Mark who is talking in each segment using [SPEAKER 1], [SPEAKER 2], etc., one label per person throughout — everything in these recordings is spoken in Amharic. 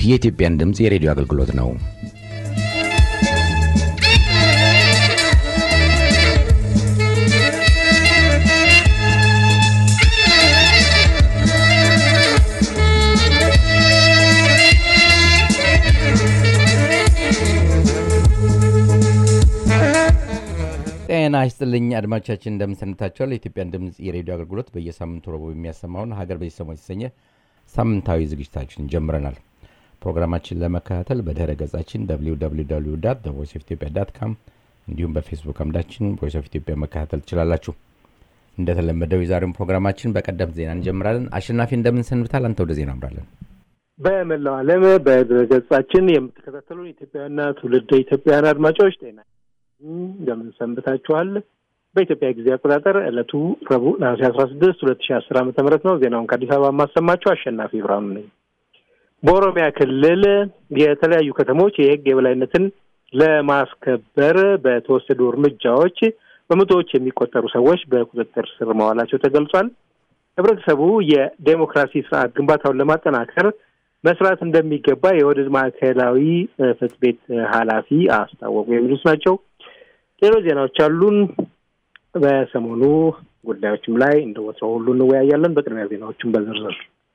[SPEAKER 1] የኢትዮጵያን ድምፅ የሬዲዮ አገልግሎት ነው። ጤና ይስጥልኝ አድማጮቻችን፣ እንደምንሰንብታችኋል። የኢትዮጵያን ድምፅ የሬዲዮ አገልግሎት በየሳምንቱ ረቡዕ የሚያሰማውን ሀገር በየሰሞኑ የተሰኘ ሳምንታዊ ዝግጅታችን ጀምረናል። ፕሮግራማችን ለመከታተል በድህረ ገጻችን ቮይስ ኦፍ ኢትዮጵያ ዳት ካም እንዲሁም በፌስቡክ አምዳችን ቮይስ ኦፍ ኢትዮጵያ መከታተል ትችላላችሁ። እንደተለመደው የዛሬውን ፕሮግራማችን በቀደምት ዜና እንጀምራለን። አሸናፊ እንደምንሰንብታል? አንተ ወደ ዜና አምራለን።
[SPEAKER 2] በመላው ዓለም በድረ ገጻችን የምትከታተሉን ኢትዮጵያውያንና ትውልደ ኢትዮጵያውያን አድማጮች ጤና እንደምን ሰንብታችኋል? በኢትዮጵያ ጊዜ አቆጣጠር ዕለቱ ረቡዕ ነሐሴ አስራ ስድስት ሁለት ሺህ አስር ዓመተ ምህረት ነው። ዜናውን ከአዲስ አበባ የማሰማችሁ አሸናፊ ብርሃኑ ነኝ። በኦሮሚያ ክልል የተለያዩ ከተሞች የሕግ የበላይነትን ለማስከበር በተወሰዱ እርምጃዎች በመቶዎች የሚቆጠሩ ሰዎች በቁጥጥር ስር መዋላቸው ተገልጿል። ህብረተሰቡ የዴሞክራሲ ስርዓት ግንባታውን ለማጠናከር መስራት እንደሚገባ የኦህዴድ ማዕከላዊ ፍትህ ቤት ኃላፊ አስታወቁ። የሚሉት ናቸው። ሌሎች ዜናዎች አሉን። በሰሞኑ ጉዳዮችም ላይ እንደ ወትሮው ሁሉ እንወያያለን። በቅድሚያ ዜናዎችን በዝርዝር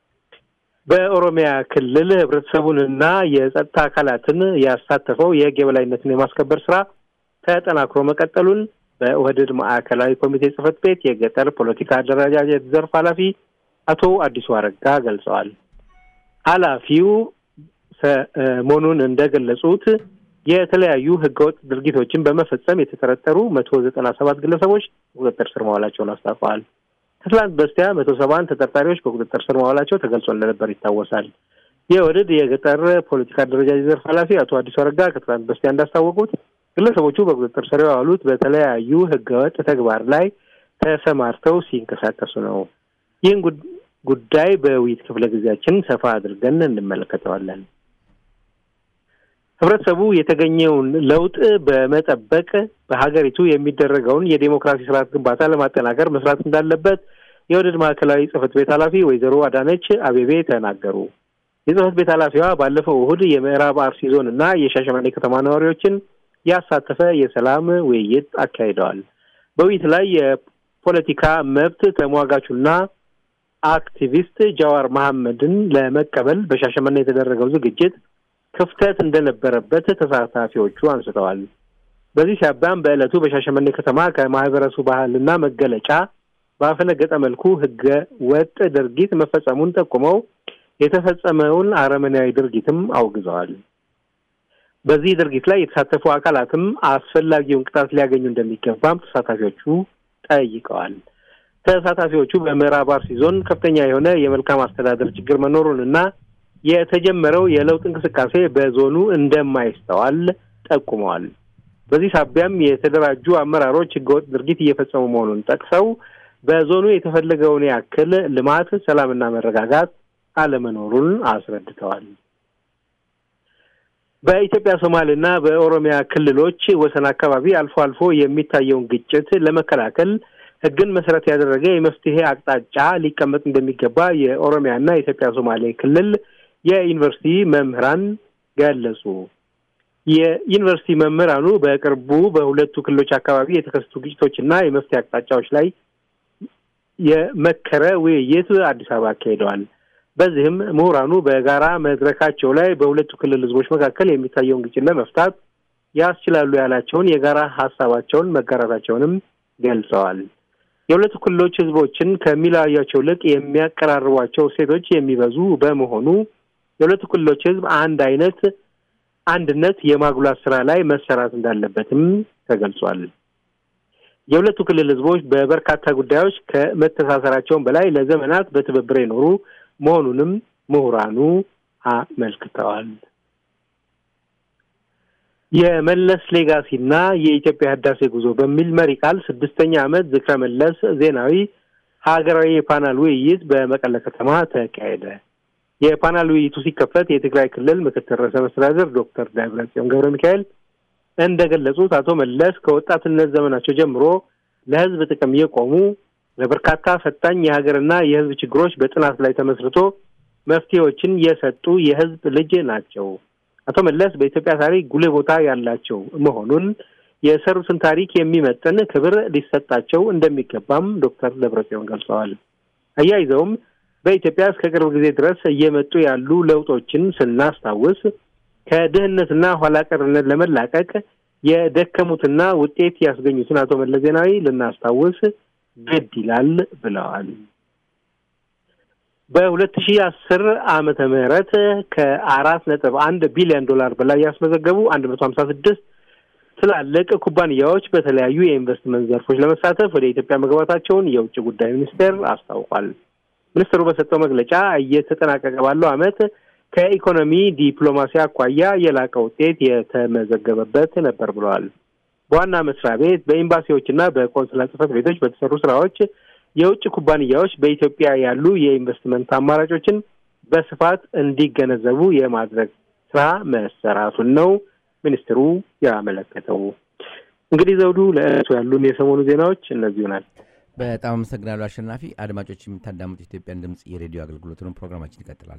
[SPEAKER 2] በኦሮሚያ ክልል ህብረተሰቡንና የጸጥታ አካላትን ያሳተፈው የህግ የበላይነትን የማስከበር ስራ ተጠናክሮ መቀጠሉን በኦህዴድ ማዕከላዊ ኮሚቴ ጽህፈት ቤት የገጠር ፖለቲካ አደረጃጀት ዘርፍ ኃላፊ አቶ አዲሱ አረጋ ገልጸዋል። ኃላፊው ሰሞኑን እንደገለጹት የተለያዩ ህገወጥ ድርጊቶችን በመፈጸም የተጠረጠሩ መቶ ዘጠና ሰባት ግለሰቦች ቁጥጥር ስር መዋላቸውን አስታውቀዋል። ከትላንት በስቲያ መቶ ሰባን ተጠርጣሪዎች በቁጥጥር ስር መዋላቸው ተገልጾ እንደነበር ይታወሳል። የኦህዴድ የገጠር ፖለቲካ አደረጃጀት ዘርፍ ኃላፊ አቶ አዲሱ አረጋ ከትላንት በስቲያ እንዳስታወቁት ግለሰቦቹ በቁጥጥር ስር የዋሉት በተለያዩ ህገወጥ ተግባር ላይ ተሰማርተው ሲንቀሳቀሱ ነው። ይህን ጉዳይ በውይይት ክፍለ ጊዜያችን ሰፋ አድርገን እንመለከተዋለን። ህብረተሰቡ የተገኘውን ለውጥ በመጠበቅ በሀገሪቱ የሚደረገውን የዴሞክራሲ ስርዓት ግንባታ ለማጠናከር መስራት እንዳለበት የኦህዴድ ማዕከላዊ ጽህፈት ቤት ኃላፊ ወይዘሮ አዳነች አቤቤ ተናገሩ። የጽህፈት ቤት ኃላፊዋ ባለፈው እሁድ የምዕራብ አርሲ ዞን እና የሻሸመኔ ከተማ ነዋሪዎችን ያሳተፈ የሰላም ውይይት አካሂደዋል። በውይይት ላይ የፖለቲካ መብት ተሟጋቹና አክቲቪስት ጃዋር መሐመድን ለመቀበል በሻሸመኔ የተደረገው ዝግጅት ክፍተት እንደነበረበት ተሳታፊዎቹ አንስተዋል። በዚህ ሲያባም በዕለቱ በሻሸመኔ ከተማ ከማህበረሰቡ ባህልና መገለጫ ባፈነገጠ መልኩ ህገ ወጥ ድርጊት መፈጸሙን ጠቁመው የተፈጸመውን አረመኔያዊ ድርጊትም አውግዘዋል። በዚህ ድርጊት ላይ የተሳተፉ አካላትም አስፈላጊውን ቅጣት ሊያገኙ እንደሚገባም ተሳታፊዎቹ ጠይቀዋል። ተሳታፊዎቹ በምዕራብ አርሲ ዞን ከፍተኛ የሆነ የመልካም አስተዳደር ችግር መኖሩንና የተጀመረው የለውጥ እንቅስቃሴ በዞኑ እንደማይስተዋል ጠቁመዋል። በዚህ ሳቢያም የተደራጁ አመራሮች ህገወጥ ድርጊት እየፈጸሙ መሆኑን ጠቅሰው በዞኑ የተፈለገውን ያክል ልማት፣ ሰላምና መረጋጋት አለመኖሩን አስረድተዋል። በኢትዮጵያ ሶማሌና በኦሮሚያ ክልሎች ወሰን አካባቢ አልፎ አልፎ የሚታየውን ግጭት ለመከላከል ህግን መሰረት ያደረገ የመፍትሄ አቅጣጫ ሊቀመጥ እንደሚገባ የኦሮሚያና የኢትዮጵያ ሶማሌ ክልል የዩኒቨርሲቲ መምህራን ገለጹ። የዩኒቨርሲቲ መምህራኑ በቅርቡ በሁለቱ ክልሎች አካባቢ የተከሰቱ ግጭቶችና የመፍትሄ አቅጣጫዎች ላይ የመከረ ውይይት አዲስ አበባ አካሂደዋል። በዚህም ምሁራኑ በጋራ መድረካቸው ላይ በሁለቱ ክልል ህዝቦች መካከል የሚታየውን ግጭት ለመፍታት ያስችላሉ ያላቸውን የጋራ ሀሳባቸውን መጋራታቸውንም ገልጸዋል። የሁለቱ ክልሎች ህዝቦችን ከሚለያያቸው ይልቅ የሚያቀራርቧቸው ሴቶች የሚበዙ በመሆኑ የሁለቱ ክልሎች ህዝብ አንድ አይነት አንድነት የማጉላት ስራ ላይ መሰራት እንዳለበትም ተገልጿል። የሁለቱ ክልል ህዝቦች በበርካታ ጉዳዮች ከመተሳሰራቸውን በላይ ለዘመናት በትብብር የኖሩ መሆኑንም ምሁራኑ አመልክተዋል። የመለስ ሌጋሲና የኢትዮጵያ ህዳሴ ጉዞ በሚል መሪ ቃል ስድስተኛ ዓመት ዝክረ መለስ ዜናዊ ሀገራዊ የፓናል ውይይት በመቀለ ከተማ ተካሄደ። የፓናል ውይይቱ ሲከፈት የትግራይ ክልል ምክትል ርዕሰ መስተዳድር ዶክተር ደብረጽዮን ገብረ ሚካኤል እንደገለጹት አቶ መለስ ከወጣትነት ዘመናቸው ጀምሮ ለህዝብ ጥቅም የቆሙ ለበርካታ ፈታኝ የሀገርና የህዝብ ችግሮች በጥናት ላይ ተመስርቶ መፍትሄዎችን የሰጡ የህዝብ ልጅ ናቸው። አቶ መለስ በኢትዮጵያ ታሪክ ጉልህ ቦታ ያላቸው መሆኑን የሰሩትን ታሪክ የሚመጥን ክብር ሊሰጣቸው እንደሚገባም ዶክተር ደብረጽዮን ገልጸዋል። አያይዘውም በኢትዮጵያ እስከ ቅርብ ጊዜ ድረስ እየመጡ ያሉ ለውጦችን ስናስታውስ ከድህነትና ኋላ ቀርነት ለመላቀቅ የደከሙትና ውጤት ያስገኙትን አቶ መለስ ዜናዊ ልናስታውስ ግድ ይላል ብለዋል። በሁለት ሺህ አስር ዓመተ ምህረት ከአራት ነጥብ አንድ ቢሊዮን ዶላር በላይ ያስመዘገቡ አንድ መቶ ሀምሳ ስድስት ትላልቅ ኩባንያዎች በተለያዩ የኢንቨስትመንት ዘርፎች ለመሳተፍ ወደ ኢትዮጵያ መግባታቸውን የውጭ ጉዳይ ሚኒስቴር አስታውቋል። ሚኒስትሩ በሰጠው መግለጫ እየተጠናቀቀ ባለው ዓመት ከኢኮኖሚ ዲፕሎማሲ አኳያ የላቀ ውጤት የተመዘገበበት ነበር ብለዋል። በዋና መስሪያ ቤት በኤምባሲዎችና በቆንስላ ጽሕፈት ቤቶች በተሰሩ ስራዎች የውጭ ኩባንያዎች በኢትዮጵያ ያሉ የኢንቨስትመንት አማራጮችን በስፋት እንዲገነዘቡ የማድረግ ስራ መሰራቱን ነው ሚኒስትሩ ያመለከተው። እንግዲህ ዘውዱ፣ ለእለቱ ያሉን የሰሞኑ ዜናዎች እነዚሁ ናቸው።
[SPEAKER 1] በጣም አመሰግናለሁ አሸናፊ። አድማጮች የምታዳምጡ ኢትዮጵያን ድምፅ የሬዲዮ አገልግሎትን ፕሮግራማችን ይቀጥላል።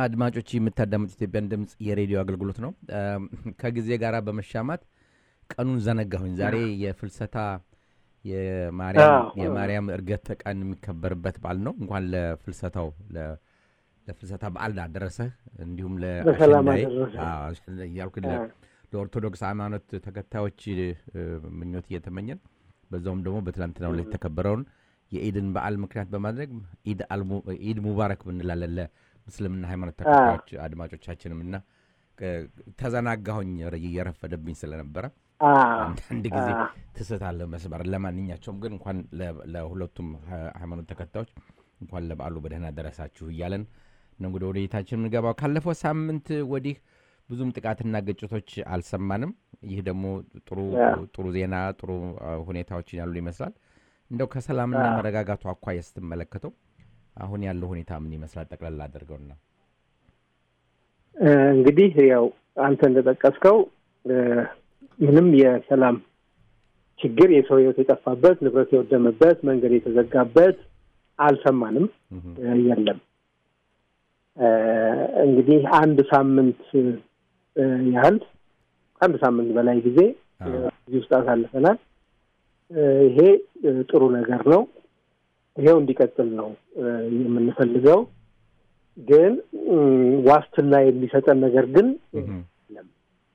[SPEAKER 1] አድማጮች የምታዳምጡ ኢትዮጵያን ድምፅ የሬዲዮ አገልግሎት ነው። ከጊዜ ጋር በመሻማት ቀኑን ዘነጋሁኝ። ዛሬ የፍልሰታ የማርያም እርገት ቀን የሚከበርበት በዓል ነው። እንኳን ለፍልሰታው ለፍልሰታ በዓል አደረሰህ። እንዲሁም ለአሸንዳዬ እያልኩ ለኦርቶዶክስ ሃይማኖት ተከታዮች ምኞት እየተመኘን በዛውም ደግሞ በትላንትናው ላይ የተከበረውን የኢድን በዓል ምክንያት በማድረግ ኢድ ሙባረክ ብንላለን ለምስልምና ሃይማኖት ተከታዮች አድማጮቻችንም እና ተዘናጋሁኝ እየረፈደብኝ ስለነበረ አንዳንድ ጊዜ ትስታለ መስመር። ለማንኛቸውም ግን እንኳን ለሁለቱም ሃይማኖት ተከታዮች እንኳን ለበዓሉ በደህና ደረሳችሁ እያለን ነው እንግዲህ ወደ ቤታችን የምንገባው። ካለፈው ሳምንት ወዲህ ብዙም ጥቃትና ግጭቶች አልሰማንም። ይህ ደግሞ ጥሩ ጥሩ ዜና ጥሩ ሁኔታዎችን ያሉ ይመስላል። እንደው ከሰላምና መረጋጋቱ አኳያ ስትመለከተው አሁን ያለው ሁኔታ ምን ይመስላል? ጠቅላላ አድርገውና
[SPEAKER 2] እንግዲህ ያው አንተ እንደጠቀስከው ምንም የሰላም ችግር የሰው ሕይወት የጠፋበት ንብረት የወደመበት መንገድ የተዘጋበት አልሰማንም፣ የለም። እንግዲህ አንድ ሳምንት ያህል ከአንድ ሳምንት በላይ ጊዜ እዚህ ውስጥ አሳልፈናል። ይሄ ጥሩ ነገር ነው። ይሄው እንዲቀጥል ነው የምንፈልገው። ግን ዋስትና የሚሰጠን ነገር ግን የለም።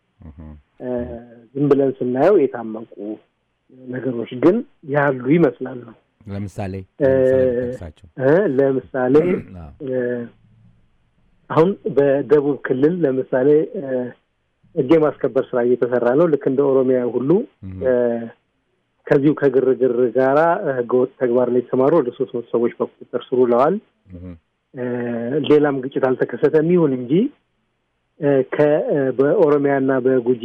[SPEAKER 2] ዝም ብለን ስናየው የታመቁ ነገሮች ግን ያሉ ይመስላሉ።
[SPEAKER 1] ለምሳሌ
[SPEAKER 2] ለምሳሌ አሁን በደቡብ ክልል ለምሳሌ ሕግ የማስከበር ስራ እየተሰራ ነው። ልክ እንደ ኦሮሚያ ሁሉ ከዚሁ ከግርግር ጋራ ህገወጥ ተግባር ላይ የተሰማሩ ወደ ሶስት መቶ ሰዎች በቁጥጥር ስር ውለዋል። ሌላም ግጭት አልተከሰተም። ይሁን እንጂ በኦሮሚያና በጉጂ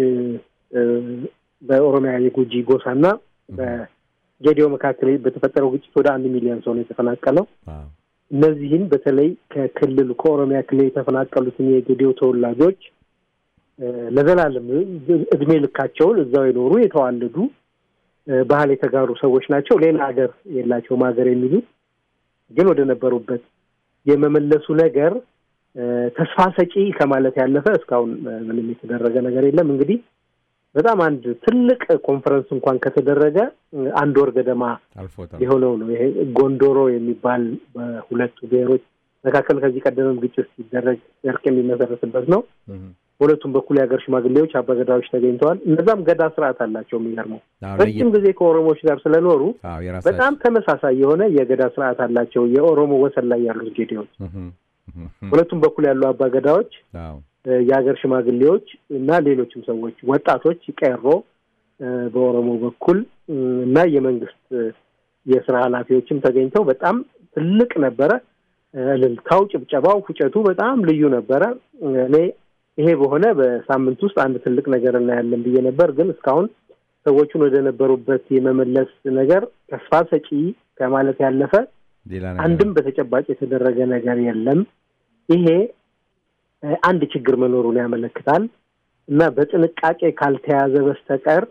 [SPEAKER 2] በኦሮሚያ የጉጂ ጎሳና በጌዲዮ መካከል በተፈጠረው ግጭት ወደ አንድ ሚሊዮን ሰው ነው የተፈናቀለው። እነዚህን በተለይ ከክልሉ ከኦሮሚያ ክልል የተፈናቀሉትን የጌዲዮ ተወላጆች ለዘላለም እድሜ ልካቸውን እዛው የኖሩ የተዋለዱ ባህል የተጋሩ ሰዎች ናቸው። ሌላ ሀገር የላቸውም ሀገር የሚሉት ግን ወደ ነበሩበት የመመለሱ ነገር ተስፋ ሰጪ ከማለት ያለፈ እስካሁን ምንም የተደረገ ነገር የለም። እንግዲህ በጣም አንድ ትልቅ ኮንፈረንስ እንኳን ከተደረገ አንድ ወር ገደማ የሆነው ነው። ይሄ ጎንዶሮ የሚባል በሁለቱ ብሔሮች መካከል ከዚህ ቀደምም ግጭት ሲደረግ እርቅ የሚመሰረትበት ነው። በሁለቱም በኩል የሀገር ሽማግሌዎች፣ አባገዳዎች ተገኝተዋል። እነዛም ገዳ ስርዓት አላቸው። የሚገርመው ረጅም ጊዜ ከኦሮሞዎች ጋር ስለኖሩ በጣም ተመሳሳይ የሆነ የገዳ ስርዓት አላቸው። የኦሮሞ ወሰን ላይ ያሉት ጌዴዎች ሁለቱም በኩል ያሉ አባገዳዎች፣ የሀገር ሽማግሌዎች እና ሌሎችም ሰዎች ወጣቶች ቀሮ በኦሮሞ በኩል እና የመንግስት የስራ ኃላፊዎችም ተገኝተው በጣም ትልቅ ነበረ። እልልታው፣ ጭብጨባው፣ ፉጨቱ በጣም ልዩ ነበረ። እኔ ይሄ በሆነ በሳምንት ውስጥ አንድ ትልቅ ነገር እናያለን ብዬ ነበር። ግን እስካሁን ሰዎቹን ወደ ነበሩበት የመመለስ ነገር ተስፋ ሰጪ ከማለት ያለፈ አንድም በተጨባጭ የተደረገ ነገር የለም። ይሄ አንድ ችግር መኖሩን ያመለክታል እና በጥንቃቄ ካልተያዘ በስተቀር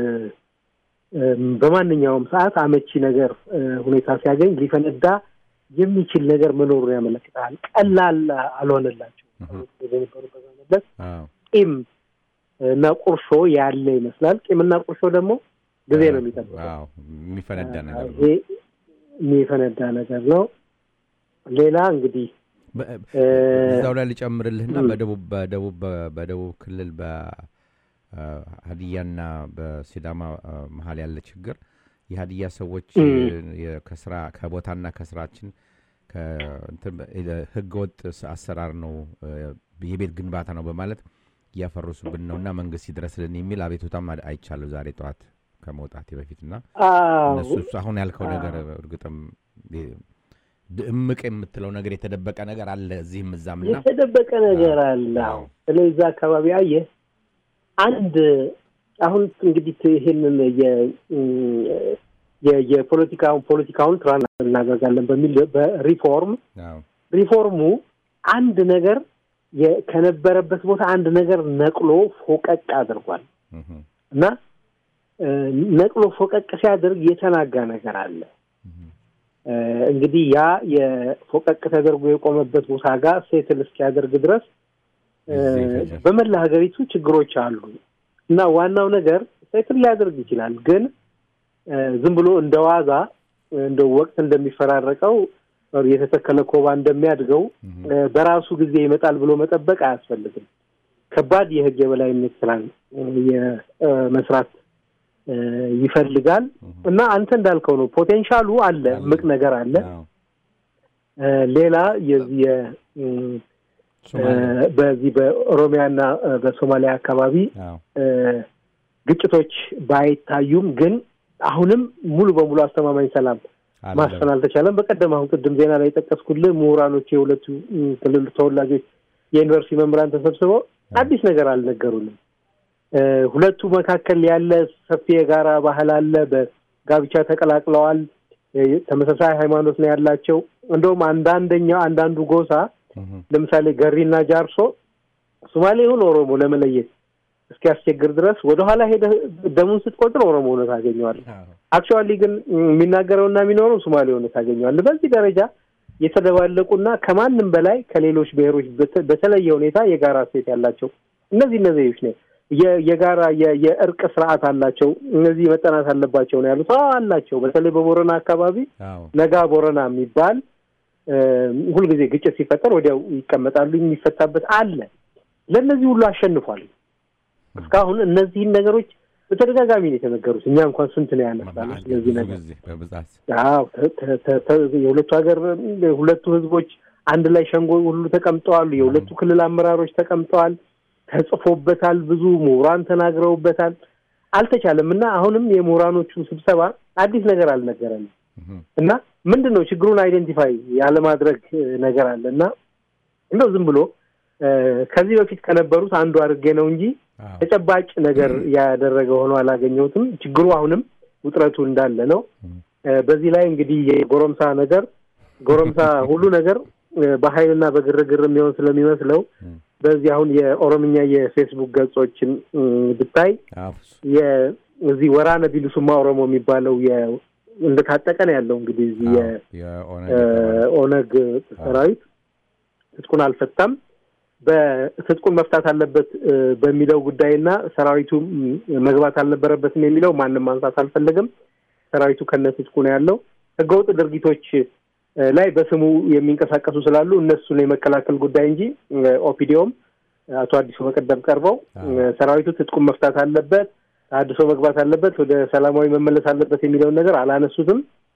[SPEAKER 2] በማንኛውም ሰዓት አመቺ ነገር ሁኔታ ሲያገኝ ሊፈነዳ የሚችል ነገር መኖሩን ያመለክታል። ቀላል አልሆነላቸው የነበሩበት መመለስ ቂም እና ቁርሾ ያለ ይመስላል። ቂምና ቁርሾ ደግሞ ጊዜ ነው የሚጠብቀው።
[SPEAKER 1] የሚፈነዳ ነገር ነው
[SPEAKER 2] የሚፈነዳ ነገር ነው። ሌላ እንግዲህ
[SPEAKER 1] እዛው ላይ ልጨምርልህና በደቡብ በደቡብ በደቡብ ክልል በሀዲያና በሲዳማ መሀል ያለ ችግር የሀዲያ ሰዎች ከስራ ከቦታና ከስራችን ህገ ወጥ አሰራር ነው የቤት ግንባታ ነው በማለት እያፈረሱብን ነው እና መንግስት ይድረስልን የሚል አቤቱታም አይቻለሁ ዛሬ ጠዋት ከመውጣቴ በፊትና እነሱ አሁን ያልከው ነገር እርግጥም እምቅ የምትለው ነገር የተደበቀ ነገር አለ እዚህም እዛም እና
[SPEAKER 2] የተደበቀ ነገር አለ። ስለዚህ እዛ አካባቢ አየህ አንድ አሁን እንግዲህ ይሄንን የፖለቲካውን ፖለቲካውን ትራን እናደርጋለን በሚል በሪፎርም ሪፎርሙ አንድ ነገር ከነበረበት ቦታ አንድ ነገር ነቅሎ ፎቀቅ አድርጓል እና ነቅሎ ፎቀቅ ሲያደርግ የተናጋ ነገር አለ። እንግዲህ ያ የፎቀቅ ተደርጎ የቆመበት ቦታ ጋር ሴትል እስኪያደርግ ድረስ በመላ ሀገሪቱ ችግሮች አሉ እና ዋናው ነገር ሴትል ሊያደርግ ይችላል፣ ግን ዝም ብሎ እንደ ዋዛ እንደ ወቅት እንደሚፈራረቀው የተተከለ ኮባ እንደሚያድገው በራሱ ጊዜ ይመጣል ብሎ መጠበቅ አያስፈልግም። ከባድ የህግ የበላይነት ስራን የመስራት ይፈልጋል እና አንተ እንዳልከው ነው። ፖቴንሻሉ አለ፣ ምቅ ነገር አለ። ሌላ የዚህ በዚህ በኦሮሚያና በሶማሊያ አካባቢ ግጭቶች ባይታዩም ግን አሁንም ሙሉ በሙሉ አስተማማኝ ሰላም ማስፈን አልተቻለም። በቀደም አሁን ቅድም ዜና ላይ የጠቀስኩልህ ምሁራኖች የሁለቱ ክልል ተወላጆች የዩኒቨርሲቲ መምህራን ተሰብስበው አዲስ ነገር አልነገሩንም። ሁለቱ መካከል ያለ ሰፊ የጋራ ባህል አለ። በጋብቻ ተቀላቅለዋል። ተመሳሳይ ሃይማኖት ነው ያላቸው። እንደውም አንዳንደኛው አንዳንዱ ጎሳ ለምሳሌ ገሪና ጃርሶ ሶማሌ ይሁን ኦሮሞ ለመለየት እስኪያስቸግር ድረስ ወደኋላ ሄደህ ደሙን ስትቆጥር ኦሮሞ ሆነ ታገኘዋለህ። አክቹዋሊ ግን የሚናገረውና የሚኖረው ሶማሌ ሆነ ታገኘዋለህ። በዚህ ደረጃ የተደባለቁና ከማንም በላይ ከሌሎች ብሔሮች በተለየ ሁኔታ የጋራ ሴት ያላቸው እነዚህ እነዚህዎች ነው የጋራ የእርቅ ስርዓት አላቸው። እነዚህ መጠናት አለባቸው ነው ያሉት። አዎ አላቸው። በተለይ በቦረና አካባቢ ነጋ ቦረና የሚባል ሁልጊዜ ግጭት ሲፈጠር ወዲያው ይቀመጣሉ። የሚፈታበት አለ። ለእነዚህ ሁሉ አሸንፏል። እስካሁን እነዚህን ነገሮች በተደጋጋሚ ነው የተነገሩት። እኛ እንኳን ስንት ነው ያነሳነው ስለዚህ ነገር። አዎ የሁለቱ ሀገር ሁለቱ ህዝቦች አንድ ላይ ሸንጎ ሁሉ ተቀምጠዋል። የሁለቱ ክልል አመራሮች ተቀምጠዋል። ተጽፎበታል። ብዙ ምሁራን ተናግረውበታል። አልተቻለም እና አሁንም የምሁራኖቹ ስብሰባ አዲስ ነገር አልነገረንም እና ምንድን ነው ችግሩን አይደንቲፋይ ያለማድረግ ነገር አለ እና እንደው ዝም ብሎ ከዚህ በፊት ከነበሩት አንዱ አድርጌ ነው እንጂ ተጨባጭ ነገር ያደረገ ሆኖ አላገኘሁትም። ችግሩ አሁንም ውጥረቱ እንዳለ ነው። በዚህ ላይ እንግዲህ የጎረምሳ ነገር ጎረምሳ ሁሉ ነገር በኃይልና በግርግር የሚሆን ስለሚመስለው በዚህ አሁን የኦሮምኛ የፌስቡክ ገጾችን ብታይ እዚህ ወራነ ቢሉሱማ ኦሮሞ የሚባለው እንደታጠቀ ነው ያለው። እንግዲህ እዚህ የኦነግ ሰራዊት ትጥቁን አልፈታም በትጥቁን መፍታት አለበት በሚለው ጉዳይና ሰራዊቱ መግባት አልነበረበትም የሚለው ማንም ማንሳት አልፈለገም። ሰራዊቱ ከነ ትጥቁ ነው ያለው። ህገወጥ ድርጊቶች ላይ በስሙ የሚንቀሳቀሱ ስላሉ እነሱን የመከላከል ጉዳይ እንጂ ኦፒዲዮም አቶ አዲሱ በቀደም ቀርበው ሰራዊቱ ትጥቁን መፍታት አለበት፣ አድሶ መግባት አለበት፣ ወደ ሰላማዊ መመለስ አለበት የሚለውን ነገር አላነሱትም።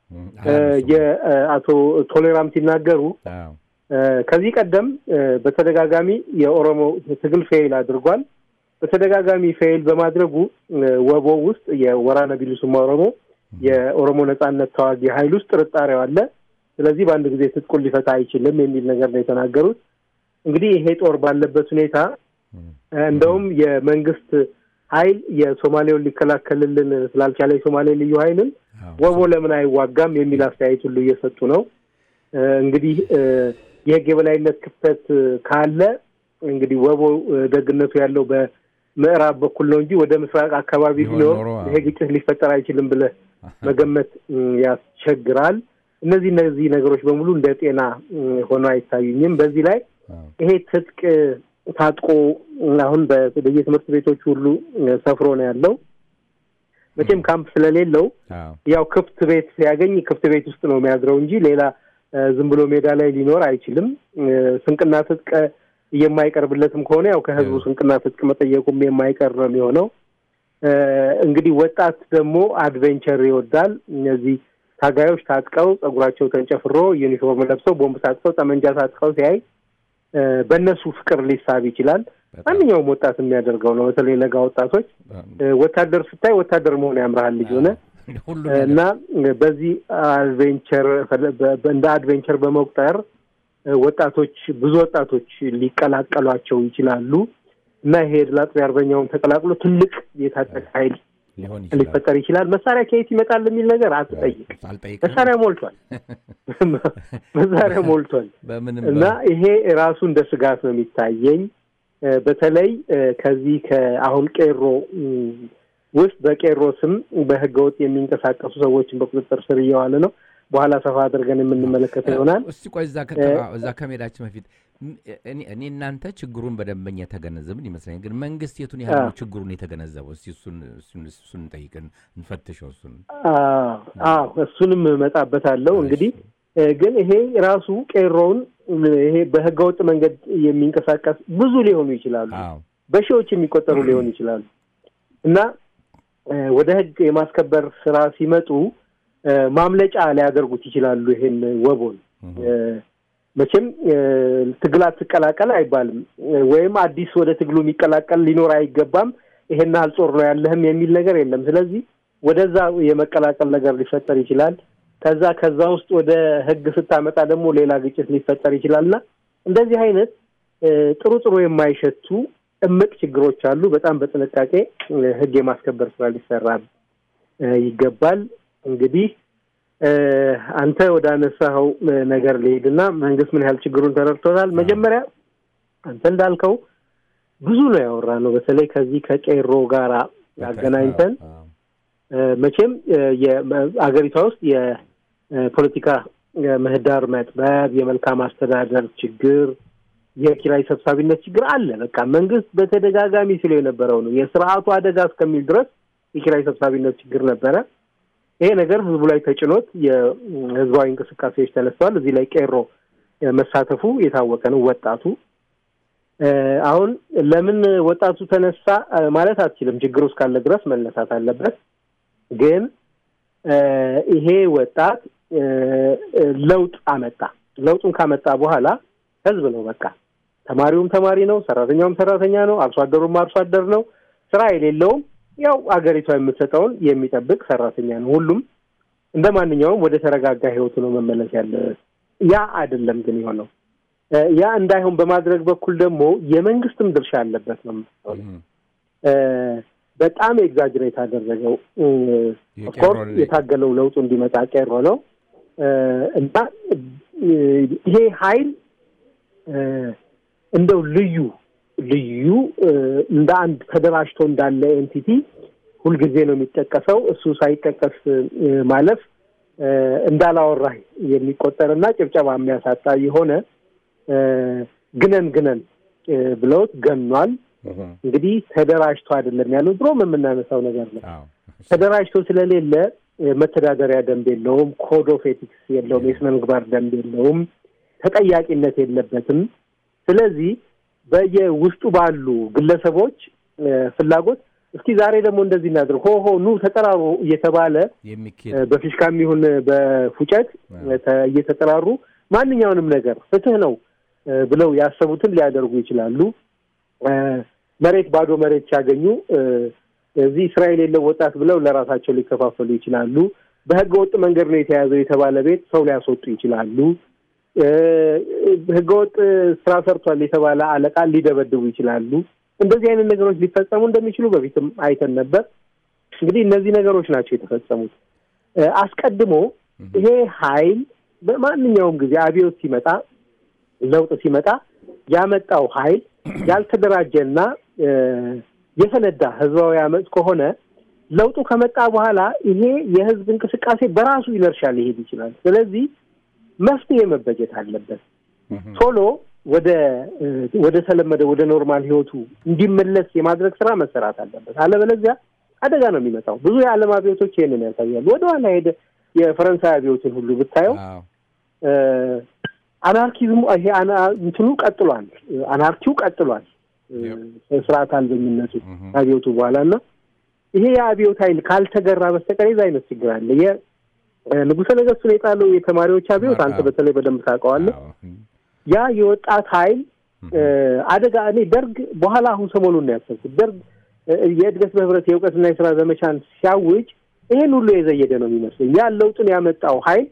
[SPEAKER 2] የአቶ ቶሌራም ሲናገሩ ከዚህ ቀደም በተደጋጋሚ የኦሮሞ ትግል ፌይል አድርጓል። በተደጋጋሚ ፌይል በማድረጉ ወቦ ውስጥ የወራነ ቢሊሱማ ኦሮሞ የኦሮሞ ነጻነት ተዋጊ ኃይል ውስጥ ጥርጣሬው አለ። ስለዚህ በአንድ ጊዜ ትጥቁን ሊፈታ አይችልም የሚል ነገር ነው የተናገሩት። እንግዲህ ይሄ ጦር ባለበት ሁኔታ እንደውም የመንግስት ኃይል የሶማሌውን ሊከላከልልን ስላልቻለ የሶማሌ ልዩ ኃይልን ወቦ ለምን አይዋጋም የሚል አስተያየት ሁሉ እየሰጡ ነው። እንግዲህ የህግ የበላይነት ክፍተት ካለ እንግዲህ ወቦ ደግነቱ ያለው በምዕራብ በኩል ነው እንጂ ወደ ምስራቅ አካባቢ ቢኖር ይሄ ግጭት ሊፈጠር አይችልም ብለህ መገመት ያስቸግራል። እነዚህ እነዚህ ነገሮች በሙሉ እንደ ጤና ሆነው አይታዩኝም። በዚህ ላይ ይሄ ትጥቅ ታጥቆ አሁን በየትምህርት ቤቶቹ ሁሉ ሰፍሮ ነው ያለው። መቼም ካምፕ ስለሌለው ያው ክፍት ቤት ሲያገኝ ክፍት ቤት ውስጥ ነው የሚያድረው እንጂ ሌላ ዝም ብሎ ሜዳ ላይ ሊኖር አይችልም። ስንቅና ትጥቅ የማይቀርብለትም ከሆነ ያው ከህዝቡ ስንቅና ትጥቅ መጠየቁም የማይቀር ነው የሚሆነው። እንግዲህ ወጣት ደግሞ አድቬንቸር ይወዳል። እነዚህ ታጋዮች ታጥቀው ጸጉራቸው ተንጨፍሮ ዩኒፎርም ለብሰው ቦምብ ታጥቀው ጠመንጃ ታጥቀው ሲያይ በእነሱ ፍቅር ሊሳብ ይችላል። ማንኛውም ወጣት የሚያደርገው ነው። በተለይ ለጋ ወጣቶች ወታደር ስታይ ወታደር መሆን ያምርሃል ልጅ ሆነ እና በዚህ አድቬንቸር እንደ አድቬንቸር በመቁጠር ወጣቶች ብዙ ወጣቶች ሊቀላቀሏቸው ይችላሉ እና ይሄ ድል አጥቢ አርበኛውን ተቀላቅሎ ትልቅ የታጠቀ ኃይል ሊፈጠር ይችላል። መሳሪያ ከየት ይመጣል የሚል ነገር አትጠይቅ። መሳሪያ ሞልቷል፣ መሳሪያ ሞልቷል እና ይሄ ራሱ እንደ ስጋት ነው የሚታየኝ። በተለይ ከዚህ ከአሁን ቄሮ ውስጥ በቄሮ ስም በህገ ወጥ የሚንቀሳቀሱ ሰዎችን በቁጥጥር ስር እየዋለ ነው። በኋላ ሰፋ አድርገን የምንመለከተው ይሆናል።
[SPEAKER 1] እስቲ ቆይ እዛ እዛ ከመሄዳችን በፊት እኔ እናንተ ችግሩን በደንበኛ የተገነዘብን ይመስለኛል። ግን መንግስት የቱን ያህል ነው ችግሩን የተገነዘበው? እስቲ እሱን እሱን እንጠይቅን እንፈትሸው። እሱን
[SPEAKER 2] አዎ እሱንም እመጣበታለሁ። እንግዲህ ግን ይሄ ራሱ ቄሮውን ይሄ በህገወጥ መንገድ የሚንቀሳቀስ ብዙ ሊሆኑ ይችላሉ፣ በሺዎች የሚቆጠሩ ሊሆኑ ይችላሉ እና ወደ ህግ የማስከበር ስራ ሲመጡ ማምለጫ ሊያደርጉት ይችላሉ። ይሄን ወቦን መቼም ትግል አትቀላቀል አይባልም፣ ወይም አዲስ ወደ ትግሉ የሚቀላቀል ሊኖር አይገባም። ይሄን ያህል ጦር ነው ያለህም የሚል ነገር የለም። ስለዚህ ወደዛ የመቀላቀል ነገር ሊፈጠር ይችላል። ከዛ ከዛ ውስጥ ወደ ህግ ስታመጣ ደግሞ ሌላ ግጭት ሊፈጠር ይችላል እና እንደዚህ አይነት ጥሩ ጥሩ የማይሸቱ እምቅ ችግሮች አሉ። በጣም በጥንቃቄ ህግ የማስከበር ስራ ሊሰራ ይገባል። እንግዲህ አንተ ወደ አነሳኸው ነገር ልሄድና መንግስት ምን ያህል ችግሩን ተረድቶታል። መጀመሪያ አንተ እንዳልከው ብዙ ነው ያወራ ነው። በተለይ ከዚህ ከቄሮ ጋራ አገናኝተን መቼም አገሪቷ ውስጥ የፖለቲካ ምህዳር መጥበብ፣ የመልካም አስተዳደር ችግር፣ የኪራይ ሰብሳቢነት ችግር አለ። በቃ መንግስት በተደጋጋሚ ሲለው የነበረው ነው። የስርዓቱ አደጋ እስከሚል ድረስ የኪራይ ሰብሳቢነት ችግር ነበረ። ይሄ ነገር ህዝቡ ላይ ተጭኖት የህዝባዊ እንቅስቃሴዎች ተነስተዋል። እዚህ ላይ ቄሮ መሳተፉ የታወቀ ነው። ወጣቱ አሁን ለምን ወጣቱ ተነሳ ማለት አትችልም። ችግሩ እስካለ ድረስ መነሳት አለበት። ግን ይሄ ወጣት ለውጥ አመጣ። ለውጡን ካመጣ በኋላ ህዝብ ነው በቃ ተማሪውም ተማሪ ነው፣ ሰራተኛውም ሰራተኛ ነው፣ አርሶ አደሩም አርሶ አደር ነው። ስራ የሌለውም ያው አገሪቷ የምትሰጠውን የሚጠብቅ ሰራተኛ ነው። ሁሉም እንደ ማንኛውም ወደ ተረጋጋ ህይወቱ ነው መመለስ ያለበት። ያ አይደለም ግን የሆነው ያ እንዳይሆን በማድረግ በኩል ደግሞ የመንግስትም ድርሻ አለበት ነው በጣም ኤግዛጅሬት አደረገው። ኦፍኮርስ የታገለው ለውጡ እንዲመጣ ቄሮ ነው እና ይሄ ሀይል እንደው ልዩ ልዩ እንደ አንድ ተደራጅቶ እንዳለ ኤንቲቲ ሁልጊዜ ነው የሚጠቀሰው። እሱ ሳይጠቀስ ማለፍ እንዳላወራህ የሚቆጠርና ጭብጨባ የሚያሳጣ የሆነ ግነን ግነን ብለውት ገኗል። እንግዲህ ተደራጅቶ አይደለም ያለው ድሮም የምናነሳው ነገር ነው። ተደራጅቶ ስለሌለ መተዳደሪያ ደንብ የለውም፣ ኮድ ኦፍ ኤቲክስ የለውም፣ የስነ ምግባር ደንብ የለውም፣ ተጠያቂነት የለበትም። ስለዚህ በየውስጡ ባሉ ግለሰቦች ፍላጎት እስኪ ዛሬ ደግሞ እንደዚህ እናድርግ፣ ሆ ሆ ኑ ተጠራሩ እየተባለ በፊሽካም ይሁን በፉጨት እየተጠራሩ ማንኛውንም ነገር ፍትህ ነው ብለው ያሰቡትን ሊያደርጉ ይችላሉ። መሬት ባዶ መሬት ሲያገኙ እዚህ ስራ የሌለው ወጣት ብለው ለራሳቸው ሊከፋፈሉ ይችላሉ። በህገ ወጥ መንገድ ነው የተያዘው የተባለ ቤት ሰው ሊያስወጡ ይችላሉ። ህገወጥ ስራ ሰርቷል የተባለ አለቃ ሊደበድቡ ይችላሉ። እንደዚህ አይነት ነገሮች ሊፈጸሙ እንደሚችሉ በፊትም አይተን ነበር። እንግዲህ እነዚህ ነገሮች ናቸው የተፈጸሙት። አስቀድሞ ይሄ ኃይል በማንኛውም ጊዜ አብዮት ሲመጣ፣ ለውጥ ሲመጣ ያመጣው ኃይል ያልተደራጀና የፈነዳ ህዝባዊ አመፅ ከሆነ ለውጡ ከመጣ በኋላ ይሄ የህዝብ እንቅስቃሴ በራሱ ይነርሻ ሊሄድ ይችላል። ስለዚህ መፍትሄ መበጀት አለበት። ቶሎ ወደ ወደ ተለመደ ወደ ኖርማል ህይወቱ እንዲመለስ የማድረግ ስራ መሰራት አለበት። አለበለዚያ አደጋ ነው የሚመጣው። ብዙ የዓለም አብዮቶች ይህንን ያሳያሉ። ወደኋላ ሄደ የፈረንሳይ አብዮትን ሁሉ ብታየው አናርኪዝሙ ይሄ እንትኑ ቀጥሏል። አናርኪው ቀጥሏል። ስርዓት አልበኝነቱ አብዮቱ በኋላ እና ይሄ የአብዮት ኃይል ካልተገራ በስተቀር የዛ አይነት ችግር አለ። የንጉሠ ነገሥቱን የጣለው የተማሪዎች አብዮት አንተ በተለይ በደንብ ታውቀዋለህ። ያ የወጣት ኃይል አደጋ እኔ ደርግ በኋላ አሁን ሰሞኑን ነው ያሰብኩት። ደርግ የእድገት በህብረት የእውቀትና የስራ ዘመቻን ሲያውጅ ይሄን ሁሉ የዘየደ ነው የሚመስለኝ። ያ ለውጥን ያመጣው ኃይል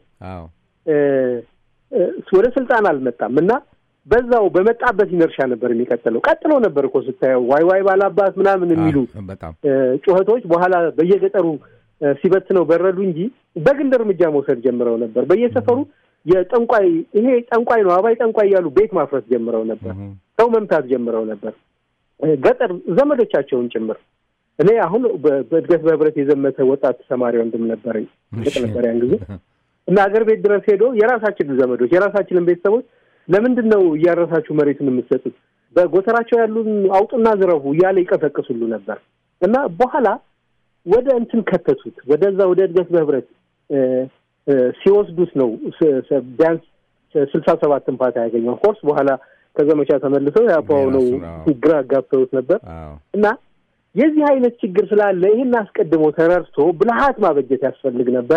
[SPEAKER 2] ወደ ስልጣን አልመጣም እና በዛው በመጣበት ኢነርሻ ነበር የሚቀጥለው። ቀጥሎ ነበር እኮ ስታየው ዋይ ዋይ ባላባት ምናምን የሚሉ ጩኸቶች በኋላ በየገጠሩ ሲበትነው በረዱ እንጂ በግል እርምጃ መውሰድ ጀምረው ነበር። በየሰፈሩ የጠንቋይ ይሄ ጠንቋይ ነው አባይ ጠንቋይ እያሉ ቤት ማፍረስ ጀምረው ነበር። ሰው መምታት ጀምረው ነበር፣ ገጠር ዘመዶቻቸውን ጭምር። እኔ አሁን በእድገት በህብረት የዘመተ ወጣት ተማሪ ወንድም ነበረኝ። ግጥ ነበር ያን ጊዜ እና አገር ቤት ድረስ ሄዶ የራሳችንን ዘመዶች የራሳችንን ቤተሰቦች ለምንድን ነው እያረሳችሁ መሬቱን የምትሰጡት? በጎተራቸው ያሉን አውጡና ዝረፉ እያለ ይቀሰቅሱሉ ነበር እና በኋላ ወደ እንትን ከተቱት ወደዛ ወደ እድገት በህብረት ሲወስዱት ነው ቢያንስ ስልሳ ሰባትን ፓታ ያገኘው ኮርስ በኋላ ከዘመቻ ተመልሰው ያፓው ነው ግራ አጋብተውት ነበር እና የዚህ አይነት ችግር ስላለ ይህን አስቀድሞ ተረድቶ ብልሃት ማበጀት ያስፈልግ ነበረ።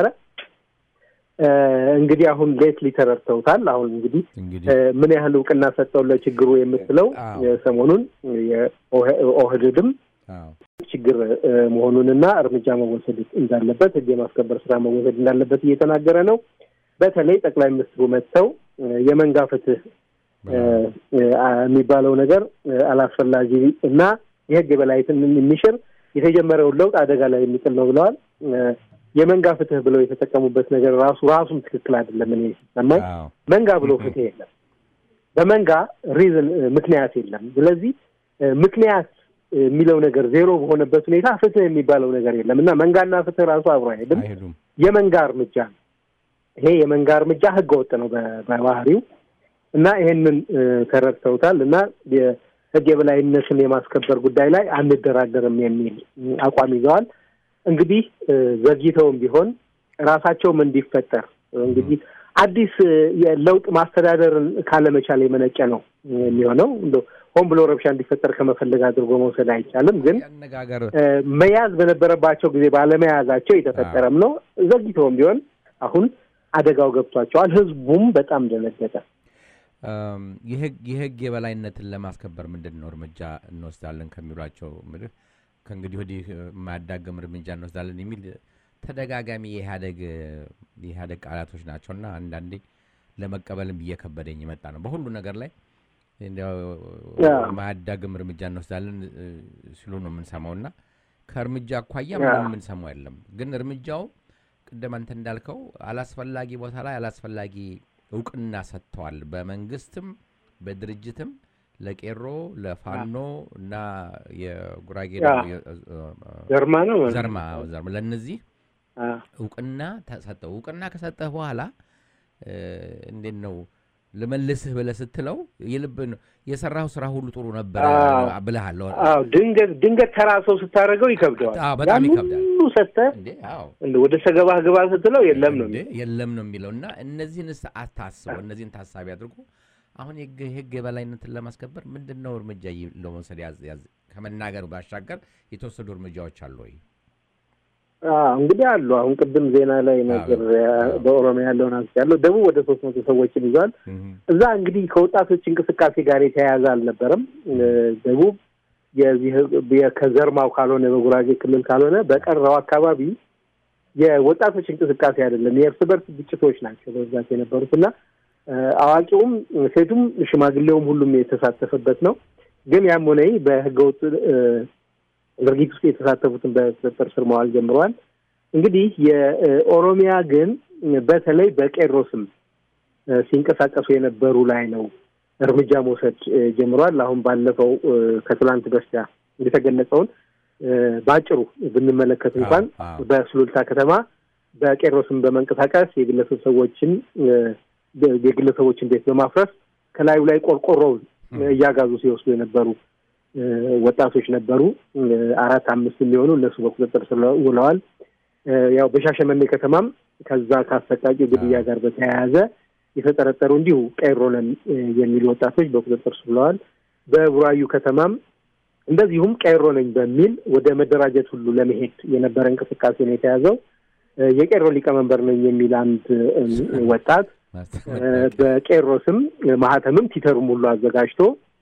[SPEAKER 2] እንግዲህ አሁን ሌትሊ ተረድተውታል። አሁን እንግዲህ ምን ያህል እውቅና ሰጠው ለችግሩ የምትለው ሰሞኑን የኦህድድም ችግር መሆኑንና እርምጃ መወሰድ እንዳለበት ህግ የማስከበር ስራ መወሰድ እንዳለበት እየተናገረ ነው። በተለይ ጠቅላይ ሚኒስትሩ መጥተው የመንጋ ፍትህ የሚባለው ነገር አላስፈላጊ እና የህግ የበላይትን የሚሽር የተጀመረውን ለውጥ አደጋ ላይ የሚጥል ነው ብለዋል። የመንጋ ፍትህ ብለው የተጠቀሙበት ነገር ራሱ ራሱም ትክክል አይደለም። እኔ ሲሰማኝ መንጋ ብሎ ፍትህ የለም። በመንጋ ሪዝን ምክንያት የለም። ስለዚህ ምክንያት የሚለው ነገር ዜሮ በሆነበት ሁኔታ ፍትህ የሚባለው ነገር የለም እና መንጋና ፍትህ ራሱ አብሮ አይሄድም። የመንጋ እርምጃ ነው ይሄ። የመንጋ እርምጃ ህገ ወጥ ነው በባህሪው እና ይሄንን ተረድተውታል እና የህግ የበላይነትን የማስከበር ጉዳይ ላይ አንደራደርም የሚል አቋም ይዘዋል። እንግዲህ ዘግይተውም ቢሆን ራሳቸውም እንዲፈጠር እንግዲህ አዲስ የለውጥ ማስተዳደርን ካለመቻል የመነጨ ነው የሚሆነው። እንደ ሆን ብሎ ረብሻ እንዲፈጠር ከመፈለግ አድርጎ መውሰድ አይቻልም። ግን መያዝ በነበረባቸው ጊዜ ባለመያዛቸው የተፈጠረም ነው። ዘግይተውም ቢሆን አሁን አደጋው ገብቷቸዋል። ህዝቡም በጣም ደነገጠ።
[SPEAKER 1] የህግ የበላይነትን ለማስከበር ምንድን ነው እርምጃ እንወስዳለን ከሚሏቸው ምድር ከእንግዲህ ወዲህ የማያዳግም እርምጃ እንወስዳለን የሚል ተደጋጋሚ የኢህአደግ የኢህአደግ ቃላቶች ናቸውና አንዳንዴ ለመቀበልም እየከበደኝ የመጣ ነው። በሁሉ ነገር ላይ የማያዳግም እርምጃ እንወስዳለን ሲሉ ነው የምንሰማው እና ከእርምጃ አኳያ ምንም የምንሰማው የለም። ግን እርምጃው ቅድም አንተ እንዳልከው አላስፈላጊ ቦታ ላይ አላስፈላጊ እውቅና ሰጥተዋል። በመንግስትም በድርጅትም ለቄሮ ለፋኖ እና የጉራጌ
[SPEAKER 2] ዘርማ ነው
[SPEAKER 1] ዘርማ ዘርማ ለእነዚህ እውቅና ተሰጠው። እውቅና ከሰጠህ በኋላ እንዴት ነው ልመልስህ ብለህ ስትለው የልብ የሰራው ስራ ሁሉ ጥሩ ነበር ብለሃል።
[SPEAKER 2] ድንገት ድንገት ተራ ሰው ስታደርገው ይከብደዋል።
[SPEAKER 1] በጣም ይከብዳል።
[SPEAKER 2] ሁሉ ሰጥተህ ወደ ሰገባህ ግባ ስትለው የለም ነው
[SPEAKER 1] የለም ነው የሚለው እና እነዚህን አታስበው፣ እነዚህን ታሳቢ አድርጎ አሁን የህግ የበላይነትን ለማስከበር ምንድን ነው እርምጃ ለመውሰድ ያዝ ከመናገር ባሻገር የተወሰዱ እርምጃዎች አሉ ወይ?
[SPEAKER 2] እንግዲህ አሉ። አሁን ቅድም ዜና ላይ ነገር በኦሮሚያ ያለውን አንስ ያለው ደቡብ ወደ ሶስት መቶ ሰዎችን ይዟል። እዛ እንግዲህ ከወጣቶች እንቅስቃሴ ጋር የተያያዘ አልነበረም። ደቡብ የዚህ ከዘርማው ካልሆነ በጉራጌ ክልል ካልሆነ በቀረው አካባቢ የወጣቶች እንቅስቃሴ አይደለም፣ የእርስ በርስ ግጭቶች ናቸው በብዛት የነበሩት እና አዋቂውም ሴቱም ሽማግሌውም ሁሉም የተሳተፈበት ነው። ግን ያም ሆነ በህገወጥ ድርጊት ውስጥ የተሳተፉትን በቁጥጥር ስር መዋል ጀምረዋል። እንግዲህ የኦሮሚያ ግን በተለይ በቄሮ ስም ሲንቀሳቀሱ የነበሩ ላይ ነው እርምጃ መውሰድ ጀምረዋል። አሁን ባለፈው ከትላንት በስቲያ የተገለጸውን በአጭሩ ብንመለከት እንኳን በሱሉልታ ከተማ በቄሮ ስም በመንቀሳቀስ የግለሰብ ሰዎችን የግለሰቦችን ቤት በማፍረስ ከላዩ ላይ ቆርቆሮውን እያጋዙ ሲወስዱ የነበሩ ወጣቶች ነበሩ። አራት አምስት የሚሆኑ እነሱ በቁጥጥር ስር ውለዋል። ያው በሻሸመኔ ከተማም ከዛ ከአሰቃቂ ግድያ ጋር በተያያዘ የተጠረጠሩ እንዲሁ ቄሮ ነን የሚሉ ወጣቶች በቁጥጥር ስር ውለዋል። በቡራዩ ከተማም እንደዚሁም ቄሮ ነኝ በሚል ወደ መደራጀት ሁሉ ለመሄድ የነበረ እንቅስቃሴ ነው የተያዘው። የቄሮ ሊቀመንበር ነኝ የሚል አንድ ወጣት በቄሮ ስም ማህተምም ቲተሩም ሁሉ አዘጋጅቶ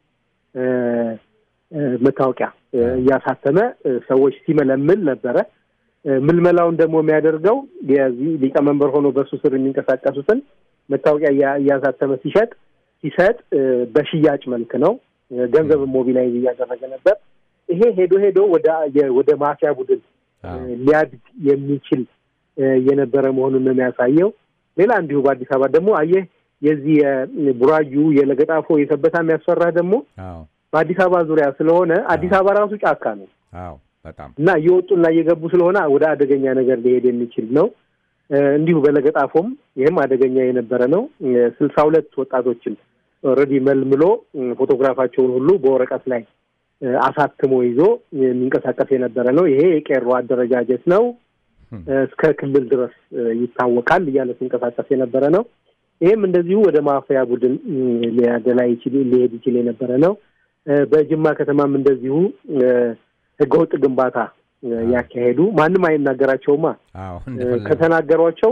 [SPEAKER 2] መታወቂያ እያሳተመ ሰዎች ሲመለምል ነበረ። ምልመላውን ደግሞ የሚያደርገው የዚህ ሊቀመንበር ሆኖ በሱ ስር የሚንቀሳቀሱትን መታወቂያ እያሳተመ ሲሸጥ ሲሰጥ በሽያጭ መልክ ነው። ገንዘብን ሞቢላይዝ እያደረገ ነበር። ይሄ ሄዶ ሄዶ ወደ ወደ ማፊያ ቡድን ሊያድግ የሚችል የነበረ መሆኑን ነው የሚያሳየው። ሌላ እንዲሁ በአዲስ አበባ ደግሞ አየህ የዚህ የቡራዩ የለገጣፎ የሰበታ የሚያስፈራህ ደግሞ በአዲስ አበባ ዙሪያ ስለሆነ አዲስ አበባ ራሱ ጫካ ነው
[SPEAKER 1] በጣም
[SPEAKER 2] እና እየወጡና እየገቡ ስለሆነ ወደ አደገኛ ነገር ሊሄድ የሚችል ነው። እንዲሁ በለገጣፎም ይህም አደገኛ የነበረ ነው። ስልሳ ሁለት ወጣቶችን ኦልሬዲ መልምሎ ፎቶግራፋቸውን ሁሉ በወረቀት ላይ አሳትሞ ይዞ የሚንቀሳቀስ የነበረ ነው። ይሄ የቄሮ አደረጃጀት ነው፣ እስከ ክልል ድረስ ይታወቃል እያለ ሲንቀሳቀስ የነበረ ነው። ይህም እንደዚሁ ወደ ማፊያ ቡድን ሊያገላ ይችል ሊሄድ ይችል የነበረ ነው። በጅማ ከተማም እንደዚሁ ህገወጥ ግንባታ ያካሄዱ ማንም አይናገራቸውማ። ከተናገሯቸው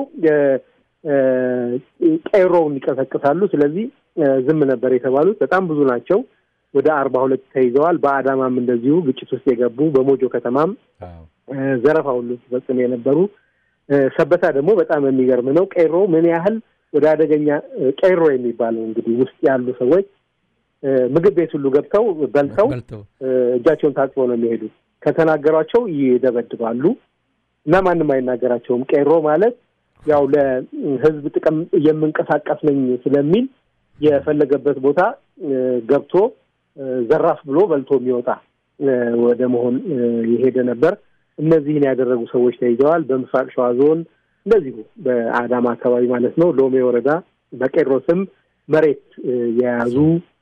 [SPEAKER 2] ቄሮውን ይቀሰቅሳሉ። ስለዚህ ዝም ነበር የተባሉት። በጣም ብዙ ናቸው። ወደ አርባ ሁለት ተይዘዋል። በአዳማም እንደዚሁ ግጭት ውስጥ የገቡ በሞጆ ከተማም ዘረፋ ሁሉ ሲፈጽሙ የነበሩ ሰበታ ደግሞ በጣም የሚገርም ነው። ቄሮ ምን ያህል ወደ አደገኛ ቄሮ የሚባለው እንግዲህ ውስጥ ያሉ ሰዎች ምግብ ቤት ሁሉ ገብተው በልተው እጃቸውን ታጥበው ነው የሚሄዱት። ከተናገሯቸው ይደበድባሉ እና ማንም አይናገራቸውም። ቄሮ ማለት ያው ለህዝብ ጥቅም የምንቀሳቀስ ነኝ ስለሚል የፈለገበት ቦታ ገብቶ ዘራፍ ብሎ በልቶ የሚወጣ ወደ መሆን የሄደ ነበር። እነዚህን ያደረጉ ሰዎች ተይዘዋል። በምስራቅ ሸዋ ዞን እንደዚሁ በአዳማ አካባቢ ማለት ነው ሎሜ ወረዳ በቄሮ ስም መሬት የያዙ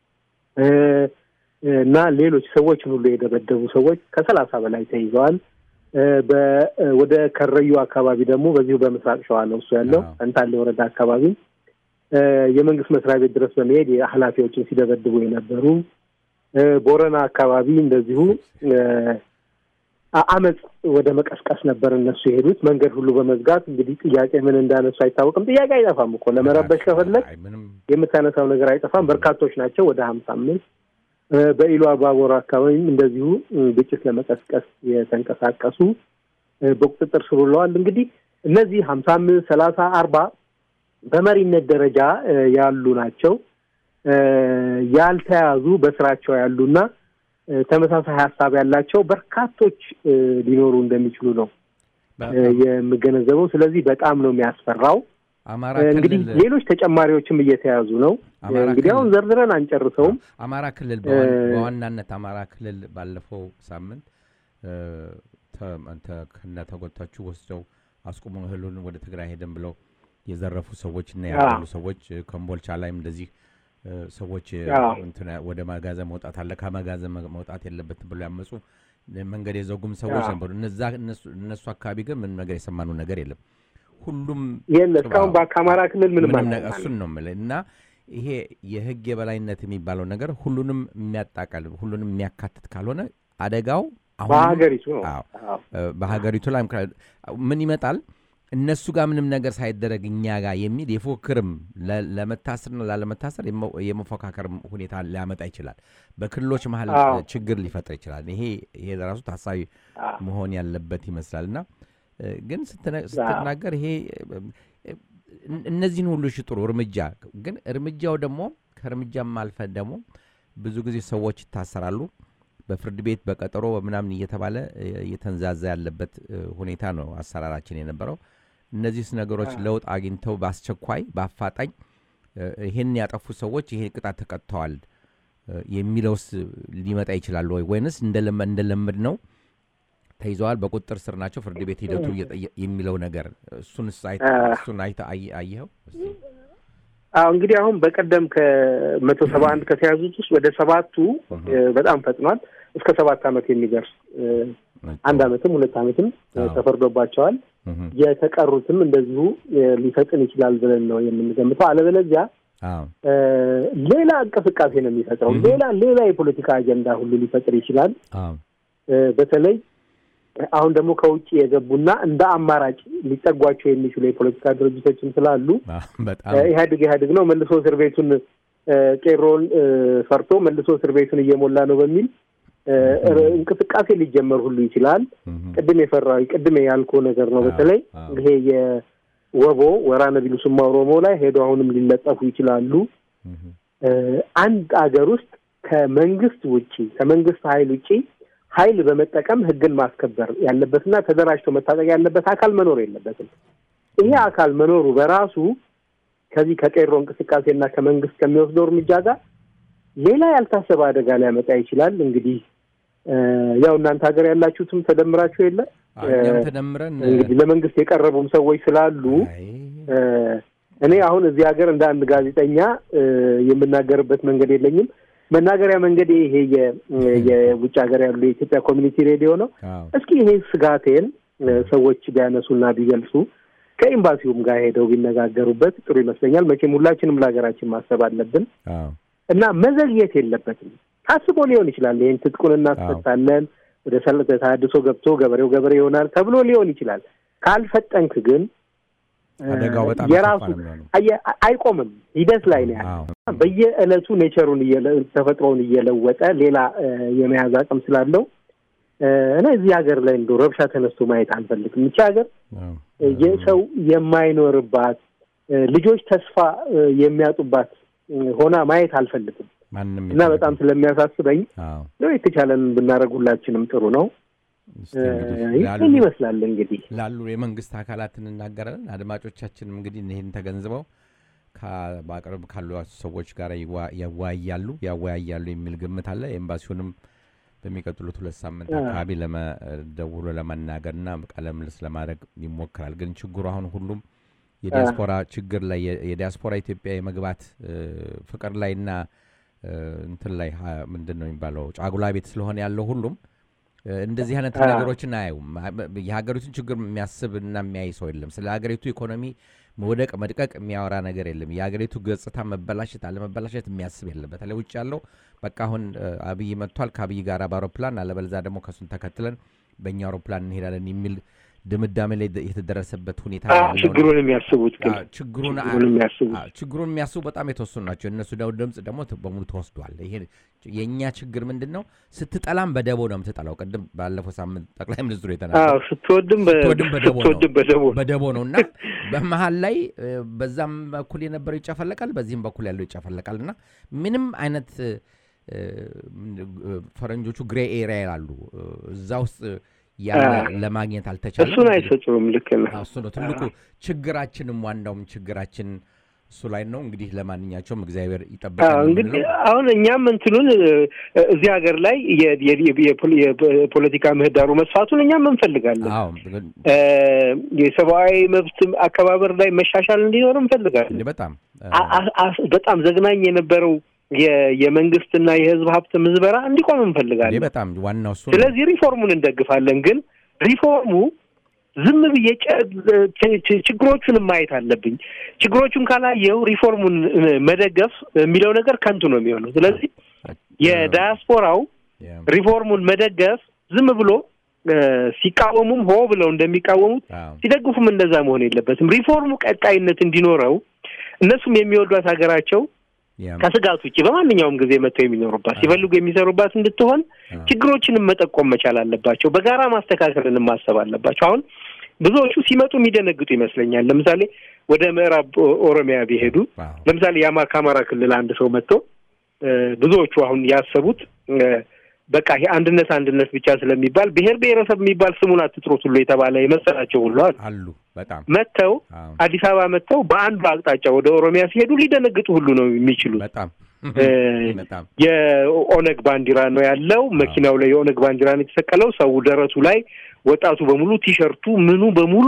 [SPEAKER 2] እና ሌሎች ሰዎችን ሁሉ የደበደቡ ሰዎች ከሰላሳ በላይ ተይዘዋል። ወደ ከረዩ አካባቢ ደግሞ በዚሁ በምስራቅ ሸዋ ነው እሱ ያለው ፈንታሌ ወረዳ አካባቢ የመንግስት መስሪያ ቤት ድረስ በመሄድ ኃላፊዎችን ሲደበድቡ የነበሩ ቦረና አካባቢ እንደዚሁ አመፅ ወደ መቀስቀስ ነበር እነሱ የሄዱት። መንገድ ሁሉ በመዝጋት እንግዲህ ጥያቄ ምን እንዳነሱ አይታወቅም። ጥያቄ አይጠፋም እኮ ለመረበሽ ከፈለግ የምታነሳው ነገር አይጠፋም። በርካቶች ናቸው፣ ወደ ሀምሳ አምስት በኢሉ አባቦር አካባቢም እንደዚሁ ግጭት ለመቀስቀስ የተንቀሳቀሱ በቁጥጥር ስር ውለዋል። እንግዲህ እነዚህ ሀምሳ አምስት ሰላሳ አርባ በመሪነት ደረጃ ያሉ ናቸው። ያልተያዙ በስራቸው ያሉና ተመሳሳይ ሀሳብ ያላቸው በርካቶች ሊኖሩ እንደሚችሉ ነው የምገነዘበው። ስለዚህ በጣም ነው የሚያስፈራው። እንግዲህ ሌሎች ተጨማሪዎችም እየተያዙ ነው። እንግዲህ አሁን ዘርዝረን አንጨርሰውም።
[SPEAKER 1] አማራ ክልል በዋናነት አማራ ክልል ባለፈው ሳምንት ከነ ተጎታችሁ ወስደው አስቁመው እህሉን ወደ ትግራይ ሄደን ብለው የዘረፉ ሰዎች እና ያሉ ሰዎች ከምቦልቻ ላይም እንደዚህ ሰዎች ወደ መጋዘን መውጣት አለ ከመጋዘን መውጣት የለበትም ብሎ ያመፁ መንገድ የዘጉም ሰዎች ነበሩ። እነሱ አካባቢ ግን ምንም ነገር የሰማነው ነገር የለም። ሁሉም
[SPEAKER 2] የለ እስካሁን ከአማራ ክልል ምንም
[SPEAKER 1] እሱን ነው የምልህ እና ይሄ የህግ የበላይነት የሚባለው ነገር ሁሉንም የሚያጣቃል ሁሉንም የሚያካትት ካልሆነ አደጋው
[SPEAKER 2] በሀገሪቱ ነው
[SPEAKER 1] በሀገሪቱ ላይ ምን ይመጣል እነሱ ጋር ምንም ነገር ሳይደረግ እኛ ጋር የሚል የፉክክርም ለመታሰርና ላለመታሰር የመፎካከር ሁኔታ ሊያመጣ ይችላል። በክልሎች መሀል ችግር ሊፈጥር ይችላል። ይሄ ይሄ ራሱ ታሳቢ መሆን ያለበት ይመስላል እና ግን ስትናገር ይሄ እነዚህን ሁሉ ሽጥሩ እርምጃ ግን እርምጃው ደግሞ ከእርምጃም አልፈን ደግሞ ብዙ ጊዜ ሰዎች ይታሰራሉ። በፍርድ ቤት በቀጠሮ በምናምን እየተባለ እየተንዛዛ ያለበት ሁኔታ ነው አሰራራችን የነበረው። እነዚህ ነገሮች ለውጥ አግኝተው በአስቸኳይ በአፋጣኝ ይህን ያጠፉ ሰዎች ይሄ ቅጣት ተቀጥተዋል የሚለውስ ሊመጣ ይችላል ወይ ወይንስ እንደለመድ ነው ተይዘዋል፣ በቁጥጥር ስር ናቸው፣ ፍርድ ቤት ሂደቱ የሚለው ነገር እሱን እሱን አየኸው?
[SPEAKER 2] አዎ እንግዲህ አሁን በቀደም ከመቶ ሰባ አንድ ከተያዙት ውስጥ ወደ ሰባቱ በጣም ፈጥኗል። እስከ ሰባት ዓመት የሚደርስ አንድ ዓመትም ሁለት ዓመትም ተፈርዶባቸዋል። የተቀሩትም እንደዚሁ ሊፈጥን ይችላል ብለን ነው የምንገምተው። አለበለዚያ ሌላ እንቅስቃሴ ነው የሚፈጥረው። ሌላ ሌላ የፖለቲካ አጀንዳ ሁሉ ሊፈጥር ይችላል። በተለይ አሁን ደግሞ ከውጭ የገቡና እንደ አማራጭ ሊጠጓቸው የሚችሉ የፖለቲካ ድርጅቶችም ስላሉ ኢህአዴግ ኢህአዴግ ነው መልሶ እስር ቤቱን ቄሮን ፈርቶ መልሶ እስር ቤቱን እየሞላ ነው በሚል እንቅስቃሴ ሊጀመር ሁሉ ይችላል። ቅድም የፈራዊ ቅድም ያልኮ ነገር ነው። በተለይ ይሄ የወቦ ወራነ ቢሉስማ ኦሮሞ ላይ ሄዶ አሁንም ሊለጠፉ ይችላሉ። አንድ አገር ውስጥ ከመንግስት ውጪ ከመንግስት ኃይል ውጪ ኃይል በመጠቀም ህግን ማስከበር ያለበትና ተደራጅቶ መታጠቅ ያለበት አካል መኖር የለበትም። ይሄ አካል መኖሩ በራሱ ከዚህ ከቄሮ እንቅስቃሴና ከመንግስት ከሚወስደው እርምጃ ጋር ሌላ ያልታሰበ አደጋ ሊያመጣ ይችላል። እንግዲህ ያው እናንተ ሀገር ያላችሁትም ተደምራችሁ የለ
[SPEAKER 1] እኛም ተደምረን
[SPEAKER 2] እንግዲህ ለመንግስት የቀረቡም ሰዎች ስላሉ
[SPEAKER 1] አይ፣
[SPEAKER 2] እኔ አሁን እዚህ ሀገር እንደ አንድ ጋዜጠኛ የምናገርበት መንገድ የለኝም። መናገሪያ መንገድ ይሄ የ- የውጭ ሀገር ያሉ የኢትዮጵያ ኮሚኒቲ ሬዲዮ ነው።
[SPEAKER 1] አዎ፣
[SPEAKER 2] እስኪ ይሄ ስጋቴን ሰዎች ቢያነሱና ቢገልጹ ከኤምባሲውም ጋር ሄደው ቢነጋገሩበት ጥሩ ይመስለኛል። መቼም ሁላችንም ለሀገራችን ማሰብ አለብን
[SPEAKER 1] አዎ፣
[SPEAKER 2] እና መዘግየት የለበትም። ታስቦ ሊሆን ይችላል። ይህን ትጥቁን እናስፈታለን፣ ወደ ሰል- ተሃድሶ ገብቶ ገበሬው ገበሬ ይሆናል ተብሎ ሊሆን ይችላል። ካልፈጠንክ ግን
[SPEAKER 1] አደጋው በጣም
[SPEAKER 2] የራሱ
[SPEAKER 1] የከፋ ነው የሚሆነው።
[SPEAKER 2] አየ- አይቆምም፣ ሂደት ላይ ነው ያለ
[SPEAKER 1] አዎ፣
[SPEAKER 2] በየዕለቱ ኔቸሩን እየለ- ተፈጥሮውን እየለወጠ ሌላ እ፣ የመያዝ አቅም ስላለው እ፣ እኔ እዚህ ሀገር ላይ እንደው ረብሻ ተነስቶ ማየት አልፈልግም። ይቺ ሀገር
[SPEAKER 1] አዎ፣
[SPEAKER 2] እ፣ የሰው የማይኖርባት እ፣ ልጆች ተስፋ እ፣ የሚያጡባት እ፣ ሆና ማየት አልፈልግም
[SPEAKER 1] ማንም
[SPEAKER 2] እና በጣም ስለሚያሳስበኝ
[SPEAKER 1] አዎ፣
[SPEAKER 2] ነው የተቻለን ብናደርግ ሁላችንም ጥሩ ነው።
[SPEAKER 1] እስቲ
[SPEAKER 2] እ፣
[SPEAKER 1] እንግዲህ ላሉ
[SPEAKER 2] ይህን ይመስላል እንግዲህ
[SPEAKER 1] ላሉ የመንግስት አካላት እንናገራለን። አድማጮቻችንም እንግዲህ ይህን ተገንዝበው ከ- በአቅርብ ካሉ ሰዎች ጋር ይዋ- ያወያያሉ ያወያያሉ የሚል ግምት አለ። ኤምባሲውንም በሚቀጥሉት ሁለት ሳምንት
[SPEAKER 2] አዎ።
[SPEAKER 1] አካባቢ ለመ- ደውሎ ለማናገርና ቃለ ምልልስ ለማድረግ ይሞክራል። ግን ችግሩ አሁን ሁሉም የዲያስፖራ ችግር ላይ የ- የዲያስፖራ ኢትዮጵያ የመግባት እ፣ ፍቅር ላይና እ፣ እንትን ላይ ሀ- ምንድን ነው የሚባለው ጫጉላ ቤት ስለሆነ ያለው ሁሉም እ፣ እንደዚህ አይነት
[SPEAKER 2] አዎ።
[SPEAKER 1] ነገሮችን አያዩም። የሀገሪቱን ችግር የሚያስብ እና የሚያይ ሰው የለም። ስለ ሀገሪቱ ኢኮኖሚ መውደቅ መድቀቅ የሚያወራ ነገር የለም። የሀገሪቱ ገጽታ መበላሸት አለመበላሸት የሚያስብ የለም። በተለይ ውጭ ያለው በቃ አሁን እ፣ አብይ መጥቷል ከአብይ ጋር በአውሮፕላን አለበለዛ ደግሞ ከሱን ተከትለን በእኛ አውሮፕላን እንሄዳለን የሚል ድምዳሜ ላይ የተደረሰበት ሁኔታ
[SPEAKER 2] አ፣
[SPEAKER 1] ያለው ነው።
[SPEAKER 2] ችግሩን የሚያስቡት ግን
[SPEAKER 1] አዎ፣ ችግሩን አ-
[SPEAKER 2] ችግሩን የሚያስቡት
[SPEAKER 1] አዎ፣ ችግሩን የሚያስቡ በጣም የተወሰኑ ናቸው። እነሱ ደው ድምፅ ደግሞ ት- በሙሉ ተወስዷል። ይሄ የእኛ ችግር ምንድን ነው? ስትጠላም በደቦ ነው የምትጠላው። ቅድም ባለፈው ሳምንት ጠቅላይ ሚኒስትሩ
[SPEAKER 2] አዎ
[SPEAKER 1] የተናገሩ
[SPEAKER 2] ስትወድም በ-
[SPEAKER 1] ስትወድም በደቦ ነው።
[SPEAKER 2] ስትወድም በደቦ
[SPEAKER 1] በደቦ ነው እና በመሀል ላይ እ፣ በዛም በኩል የነበረው ይጨፈለቃል፣ በዚህም በኩል ያለው ይጨፈለቃል እና ምንም አይነት እ፣ እ፣ ፈረንጆቹ ግሬ ኤሪያ ይላሉ እ፣ እዛ ውስጥ ያለ
[SPEAKER 2] አዎ።
[SPEAKER 1] ለማግኘት አልተቻለም።
[SPEAKER 2] እሱን አይሰጡም። ልክ ነው።
[SPEAKER 1] አዎ፣ እሱ ነው ትልቁ ችግራችንም ዋናውም ችግራችን እሱ ላይ ነው። እንግዲህ ለማንኛቸውም እግዚአብሔር
[SPEAKER 2] አዎ
[SPEAKER 1] ይጠብቃል ነው
[SPEAKER 2] እንግዲህ
[SPEAKER 1] የምንለው።
[SPEAKER 2] አሁን እኛም እንትኑን እ፣ እዚህ ሀገር ላይ የ- የ- የ- የፖል- የፖለቲካ ምህዳሩ መስፋቱን እኛም እንፈልጋለን።
[SPEAKER 1] አዎ ግን
[SPEAKER 2] እ፣ የሰብአዊ መብት አከባበር ላይ መሻሻል እንዲኖር እንፈልጋለን።
[SPEAKER 1] እንደ በጣም
[SPEAKER 2] አ- አ- አ- በጣም ዘግናኝ የነበረው የ- የመንግስትና የህዝብ ሀብት ምዝበራ እንዲቆም
[SPEAKER 1] እንደ
[SPEAKER 2] እንፈልጋለን።
[SPEAKER 1] በጣም ዋናው እሱ ነው።
[SPEAKER 2] ስለዚህ ሪፎርሙን እንደግፋለን። ግን ሪፎርሙ ዝም ብዬ ጨ- ች- ች- ችግሮቹንም ማየት አለብኝ። ችግሮቹን ካላየው ሪፎርሙን እ፣ መደገፍ የሚለው ነገር ከንቱ ነው የሚሆነው። ስለዚህ የዳያስፖራው
[SPEAKER 1] ያ፣
[SPEAKER 2] ሪፎርሙን መደገፍ ዝም ብሎ እ፣ ሲቃወሙም ሆ ብለው እንደሚቃወሙት
[SPEAKER 1] አዎ፣
[SPEAKER 2] ሲደግፉም እንደዛ መሆን የለበትም። ሪፎርሙ ቀጣይነት እንዲኖረው እነሱም የሚወዷት ሀገራቸው
[SPEAKER 1] ያ፣
[SPEAKER 2] ከስጋት ውጭ በማንኛውም ጊዜ መጥተው የሚኖሩባት ሲፈልጉ የሚሰሩባት እንድትሆን
[SPEAKER 1] አዎ፣
[SPEAKER 2] ችግሮችንም መጠቆም መቻል አለባቸው። በጋራ ማስተካከልን ማሰብ አለባቸው። አሁን ብዙዎቹ ሲመጡ የሚደነግጡ ይመስለኛል። ለምሳሌ ወደ ምዕራብ ኦ- ኦሮሚያ ቢሄዱ
[SPEAKER 1] አዎ፣
[SPEAKER 2] ለምሳሌ የአማ ከአማራ ክልል አንድ ሰው መጥቶ እ፣ ብዙዎቹ አሁን ያሰቡት እ፣ በቃ ይሄ አንድነት አንድነት ብቻ ስለሚባል ብሔር ብሔረሰብ የሚባል ስሙን አትጥሩት ሁሉ የተባለ የመሰላቸው ሁሉ አሉ።
[SPEAKER 1] አሉ በጣም
[SPEAKER 2] መጥተው
[SPEAKER 1] አዎ፣
[SPEAKER 2] አዲስ አበባ መጥተው በአንዱ አቅጣጫ ወደ ኦሮሚያ ሲሄዱ ሊደነግጡ ሁሉ ነው የሚችሉት።
[SPEAKER 1] በጣም
[SPEAKER 2] እ፣
[SPEAKER 1] በጣም
[SPEAKER 2] የኦነግ ባንዲራ ነው ያለው። መኪናው ላይ የኦነግ ባንዲራ ነው የተሰቀለው። ሰው ደረቱ ላይ ወጣቱ በሙሉ ቲሸርቱ ምኑ በሙሉ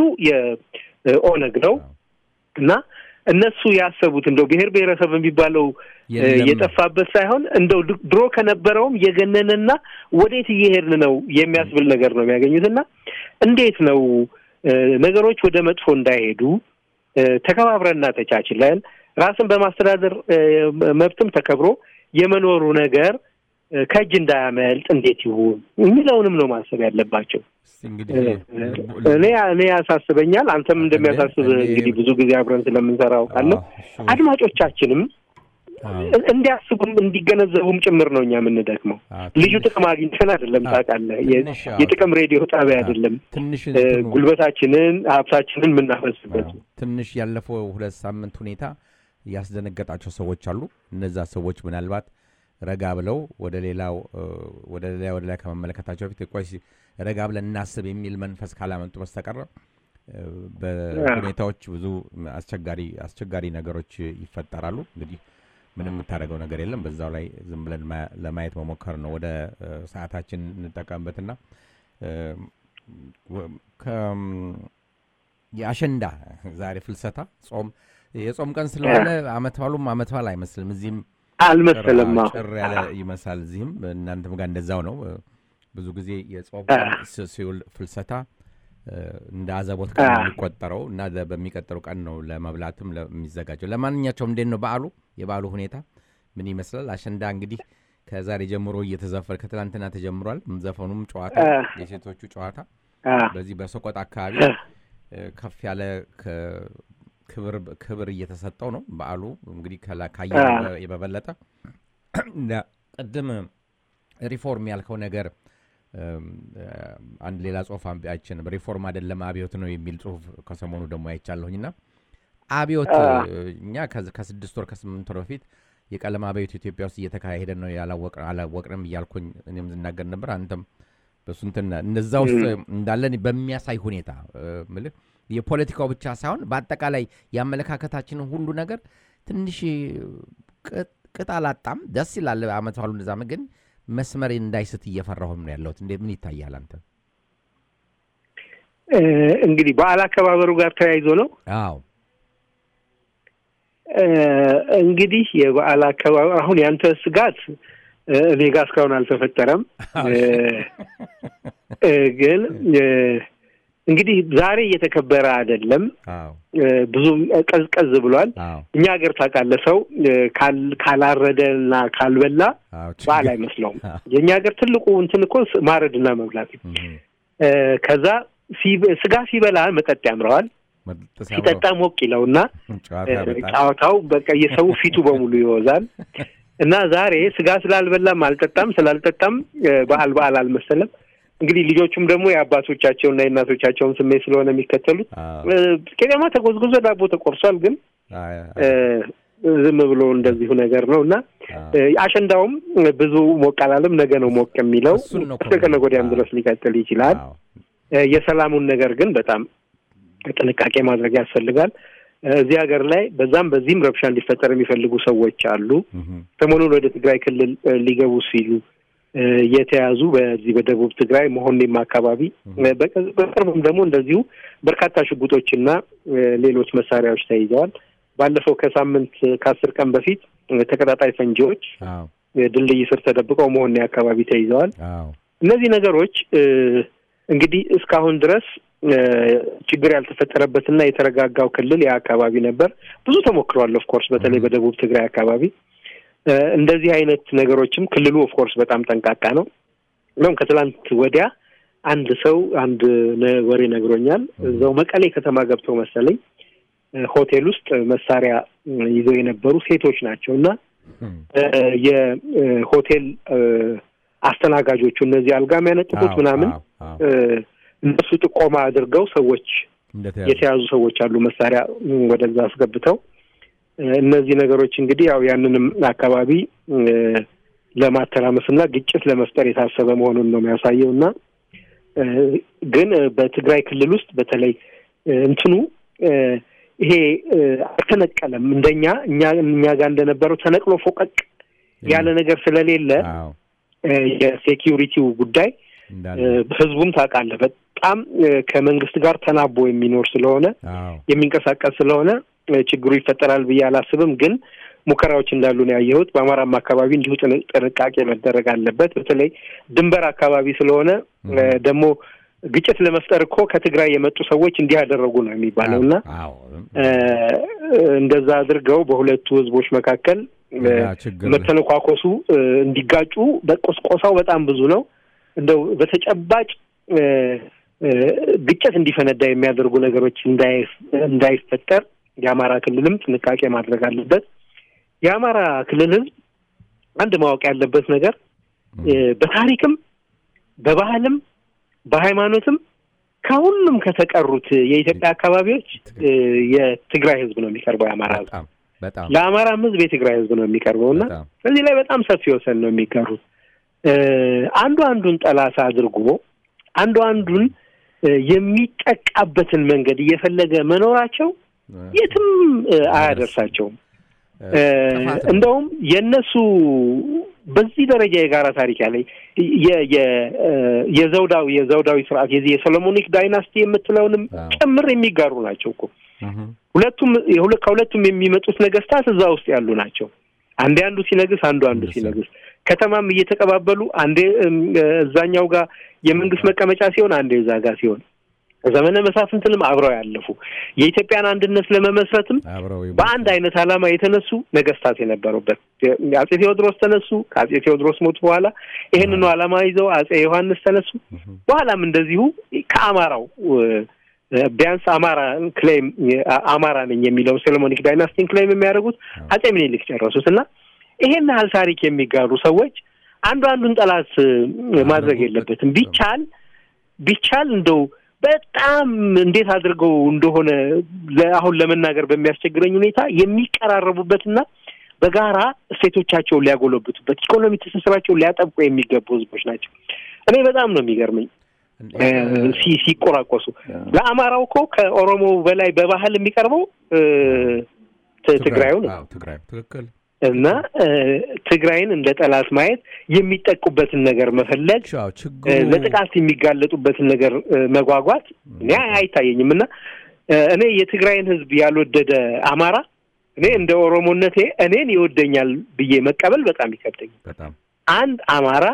[SPEAKER 2] የኦነግ ነው
[SPEAKER 1] አዎ።
[SPEAKER 2] እና እነሱ ያሰቡት እንደው ብሔር ብሔረሰብ የሚባለው እ፣
[SPEAKER 1] የለም።
[SPEAKER 2] የጠፋበት ሳይሆን እንደው ድ- ድሮ ከነበረውም የገነነና ወዴት እየሄድን ነው የሚያስብል ነገር ነው የሚያገኙት እና እንዴት ነው እ፣ ነገሮች ወደ መጥፎ እንዳይሄዱ እ፣ ተከባብረንና ተቻችለን ራስን በማስተዳደር እ፣ መብትም ተከብሮ የመኖሩ ነገር እ፣ ከእጅ እንዳያመልጥ እንዴት ይሁን የሚለውንም ነው ማሰብ ያለባቸው።
[SPEAKER 1] እስቲ እንግዲህ
[SPEAKER 2] እ፣
[SPEAKER 1] ልቡ-
[SPEAKER 2] እኔ እኔ ያሳስበኛል። አንተም እንደሚያሳስብ
[SPEAKER 1] እንዴ፣ እንዴ።
[SPEAKER 2] እንግዲህ ብዙ ጊዜ አብረን ስለምንሰራ አውቃለሁ።
[SPEAKER 1] አዎ፣ እሱ-
[SPEAKER 2] አድማጮቻችንም
[SPEAKER 1] አዎ፣
[SPEAKER 2] እ- እንዲያስቡም እንዲገነዘቡም ጭምር ነው እኛ የምንደክመው።
[SPEAKER 1] አዎ፣
[SPEAKER 2] ልዩ
[SPEAKER 1] ትንሽ-
[SPEAKER 2] ጥቅም አግኝተን አይደለም
[SPEAKER 1] አዎ፣
[SPEAKER 2] ታውቃለህ። የ-
[SPEAKER 1] ትንሽ አዎ፣
[SPEAKER 2] የጥቅም ሬዲዮ ጣቢያ አይደለም
[SPEAKER 1] ትንሽ
[SPEAKER 2] እ፣
[SPEAKER 1] እንትኑ-
[SPEAKER 2] ጉልበታችንን ሀብታችንን የምናፈስበት
[SPEAKER 1] አዎ፣ ትንሽ ያለፈው ሁለት ሳምንት ሁኔታ ያስደነገጣቸው ሰዎች አሉ። እነዛ ሰዎች ምናልባት ረጋ ብለው ወደ ሌላው እ፣ ወደ ሌላ ወደ ላይ ከመመለከታቸው በፊት ቆይ እስኪ ረጋ ብለን እናስብ የሚል መንፈስ ካላመጡ በስተቀር እ፣ በሁኔታዎች ብዙ አስቸጋሪ አስቸጋሪ ነገሮች ይፈጠራሉ። እንግዲህ ምንም የምታደርገው ነገር የለም። በዛው ላይ ዝም ብለን ማ- ለማየት መሞከር ነው። ወደ እ፣ ሰዓታችን እንጠቀምበትና እ፣ የአሸንዳ ዛሬ ፍልሰታ ጾም የጾም ቀን ስለሆነ አመት ባሉም አመት ባል አይመስልም። እዚህም
[SPEAKER 2] አልመሰለም
[SPEAKER 1] ጭር ያለ ይመስላል። እዚህም እናንተም ጋር እንደዛው ነው። ብዙ ጊዜ የጾም ቀን ሲውል ፍልሰታ እንደ አዘቦት ቀን የሚቆጠረው እና በሚቀጥለው ቀን ነው ለመብላትም የሚዘጋጀው። ለማንኛቸውም እንዴት ነው በዓሉ? የበዓሉ ሁኔታ ምን ይመስላል? አሸንዳ እንግዲህ ከዛሬ ጀምሮ እየተዘፈረ ከትላንትና ተጀምሯል። ዘፈኑም ጨዋታ፣ የሴቶቹ ጨዋታ በዚህ በሰቆጣ አካባቢ ከፍ ያለ ክብር እየተሰጠው ነው በዓሉ እንግዲህ ካየ በበለጠ ቅድም ሪፎርም ያልከው ነገር አንድ ሌላ ጽሁፍ አይችንም ሪፎርም አይደለም አብዮት ነው የሚል ጽሁፍ ከሰሞኑ ደግሞ አይቻለሁኝና አብዮት እኛ ከስድስት ወር ከስምንት ወር በፊት የቀለም አብዮት ኢትዮጵያ ውስጥ እየተካሄደ ነው አላወቅንም እያልኩኝ እኔም ዝናገር ነበር። አንተም በሱንትና እነዛ ውስጥ እንዳለን በሚያሳይ ሁኔታ ምልህ የፖለቲካው ብቻ ሳይሆን በአጠቃላይ የአመለካከታችንን ሁሉ ነገር ትንሽ ቅጥ አላጣም። ደስ ይላል። አመት ባሉ እንደዛ ግን መስመር እንዳይስት እየፈራሁም ነው ያለሁት። እንዴት ምን ይታያል አንተ?
[SPEAKER 2] እንግዲህ በዓል አከባበሩ ጋር ተያይዞ ነው።
[SPEAKER 1] አዎ
[SPEAKER 2] እንግዲህ የበዓል አከባበር አሁን ያንተ ስጋት እኔ ጋር እስካሁን አልተፈጠረም። ግን እንግዲህ ዛሬ እየተከበረ አይደለም። ብዙም ቀዝቀዝ ብሏል። እኛ ሀገር ታውቃለህ፣ ሰው ካላረደ እና ካልበላ በዓል አይመስለውም። የእኛ ሀገር ትልቁ እንትን እኮ ማረድና መብላት። ከዛ ስጋ ሲበላ መጠጥ ያምረዋል፣ ሲጠጣ ሞቅ ይለውና ጨዋታው በቃ የሰው ፊቱ በሙሉ ይወዛል። እና ዛሬ ስጋ ስላልበላም አልጠጣም ስላልጠጣም በዓል በዓል አልመሰለም። እንግዲህ ልጆቹም ደግሞ የአባቶቻቸውና የእናቶቻቸውን ስሜት ስለሆነ የሚከተሉት ቄጤማ ተጎዝጉዞ ዳቦ ተቆርሷል። ግን ዝም ብሎ እንደዚሁ ነገር ነው እና አሸንዳውም ብዙ ሞቅ አላለም። ነገ ነው ሞቅ የሚለው እስከ ነገ ወዲያም ድረስ ሊቀጥል ይችላል። የሰላሙን ነገር ግን በጣም ጥንቃቄ ማድረግ ያስፈልጋል። እዚህ ሀገር ላይ በዛም በዚህም ረብሻ እንዲፈጠር የሚፈልጉ ሰዎች አሉ። ሰሞኑን ወደ ትግራይ ክልል ሊገቡ ሲሉ የተያዙ በዚህ በደቡብ ትግራይ መሆኔም አካባቢ በቅርብም ደግሞ እንደዚሁ በርካታ ሽጉጦችና ሌሎች መሳሪያዎች ተይዘዋል። ባለፈው ከሳምንት ከአስር ቀን በፊት ተቀጣጣይ ፈንጂዎች ድልድይ ስር ተደብቀው መሆኔ አካባቢ ተይዘዋል። እነዚህ ነገሮች እንግዲህ እስካሁን ድረስ ችግር ያልተፈጠረበትና የተረጋጋው ክልል ያ አካባቢ ነበር። ብዙ ተሞክሯል። ኦፍኮርስ በተለይ በደቡብ ትግራይ አካባቢ እንደዚህ አይነት ነገሮችም ክልሉ ኦፍኮርስ በጣም ጠንቃቃ ነው። እንደውም ከትላንት ወዲያ አንድ ሰው አንድ ወሬ ነግሮኛል። እዛው መቀሌ ከተማ ገብተው መሰለኝ ሆቴል ውስጥ መሳሪያ ይዘው የነበሩ ሴቶች ናቸው እና የሆቴል አስተናጋጆቹ እነዚህ አልጋ የሚያነጥፉት ምናምን እነሱ ጥቆማ አድርገው ሰዎች የተያዙ ሰዎች አሉ መሳሪያ ወደዛ አስገብተው እነዚህ ነገሮች እንግዲህ ያው ያንንም አካባቢ ለማተራመስ እና ግጭት ለመፍጠር የታሰበ መሆኑን ነው የሚያሳየው እና ግን በትግራይ ክልል ውስጥ በተለይ እንትኑ ይሄ አልተነቀለም። እንደኛ እኛ እኛ ጋር እንደነበረው ተነቅሎ ፎቀቅ ያለ ነገር ስለሌለ የሴኪዩሪቲው ጉዳይ ህዝቡም ታውቃለህ በጣም ከመንግስት ጋር ተናቦ የሚኖር ስለሆነ የሚንቀሳቀስ ስለሆነ ችግሩ ይፈጠራል ብዬ አላስብም። ግን ሙከራዎች እንዳሉ ነው ያየሁት። በአማራም አካባቢ እንዲሁ ጥንቃቄ መደረግ አለበት። በተለይ ድንበር አካባቢ ስለሆነ ደግሞ ግጭት ለመፍጠር እኮ ከትግራይ የመጡ ሰዎች እንዲህ ያደረጉ ነው የሚባለው እና እንደዛ አድርገው በሁለቱ ህዝቦች መካከል መተነኳኮሱ እንዲጋጩ በቆስቆሳው በጣም ብዙ ነው። እንደው በተጨባጭ ግጭት እንዲፈነዳ የሚያደርጉ ነገሮች እንዳይፈጠር የአማራ ክልልም ጥንቃቄ ማድረግ አለበት። የአማራ ክልል ህዝብ አንድ ማወቅ ያለበት ነገር በታሪክም በባህልም በሃይማኖትም ከሁሉም ከተቀሩት የኢትዮጵያ አካባቢዎች የትግራይ ህዝብ ነው የሚቀርበው። የአማራ ህዝብ ለአማራም ህዝብ የትግራይ ህዝብ ነው የሚቀርበው እና በዚህ ላይ በጣም ሰፊ ወሰን ነው የሚጋሩት። አንዱ አንዱን ጠላት አድርጎ አንዱ አንዱን የሚጠቃበትን መንገድ እየፈለገ መኖራቸው የትም አያደርሳቸውም። እንደውም የእነሱ በዚህ ደረጃ የጋራ ታሪክ ያለ የዘውዳዊ የዘውዳዊ ስርዓት የዚህ የሶሎሞኒክ ዳይናስቲ የምትለውንም ጭምር የሚጋሩ ናቸው እኮ ሁለቱም ከሁለቱም የሚመጡት ነገስታት እዛ ውስጥ ያሉ ናቸው። አንዴ አንዱ ሲነግስ፣ አንዱ አንዱ ሲነግስ ከተማም እየተቀባበሉ አንዴ እዛኛው ጋር የመንግስት መቀመጫ ሲሆን፣ አንዴ እዛ ጋር ሲሆን ዘመነ መሳፍንትንም አብረው ያለፉ የኢትዮጵያን አንድነት ለመመስረትም በአንድ አይነት ዓላማ የተነሱ ነገስታት የነበሩበት አጼ ቴዎድሮስ ተነሱ። ከአጼ ቴዎድሮስ ሞት በኋላ ይህንኑ ዓላማ ይዘው አጼ ዮሐንስ ተነሱ። በኋላም እንደዚሁ ከአማራው ቢያንስ አማራ ክሌም አማራ ነኝ የሚለው ሶሎሞኒክ ዳይናስቲን ክሌም የሚያደርጉት አጼ ምኒልክ ጨረሱት እና ይሄን ያህል ታሪክ የሚጋሩ ሰዎች አንዱ አንዱን ጠላት ማድረግ የለበትም። ቢቻል ቢቻል እንደው በጣም እንዴት አድርገው እንደሆነ አሁን ለመናገር በሚያስቸግረኝ ሁኔታ የሚቀራረቡበትና በጋራ እሴቶቻቸውን ሊያጎለብቱበት ኢኮኖሚ ትስስራቸውን ሊያጠብቁ የሚገቡ ህዝቦች ናቸው። እኔ በጣም ነው የሚገርመኝ ሲቆራቆሱ። ለአማራው እኮ ከኦሮሞ በላይ በባህል የሚቀርበው ትግራዩ ነው።
[SPEAKER 1] ትግራይ ትክክል
[SPEAKER 2] እና ትግራይን እንደ ጠላት ማየት የሚጠቁበትን ነገር መፈለግ ለጥቃት የሚጋለጡበትን ነገር መጓጓት እኔ አይታየኝም። እና እኔ የትግራይን ህዝብ ያልወደደ አማራ እኔ እንደ ኦሮሞነቴ እኔን ይወደኛል ብዬ መቀበል በጣም ይከብደኛል። አንድ አማራ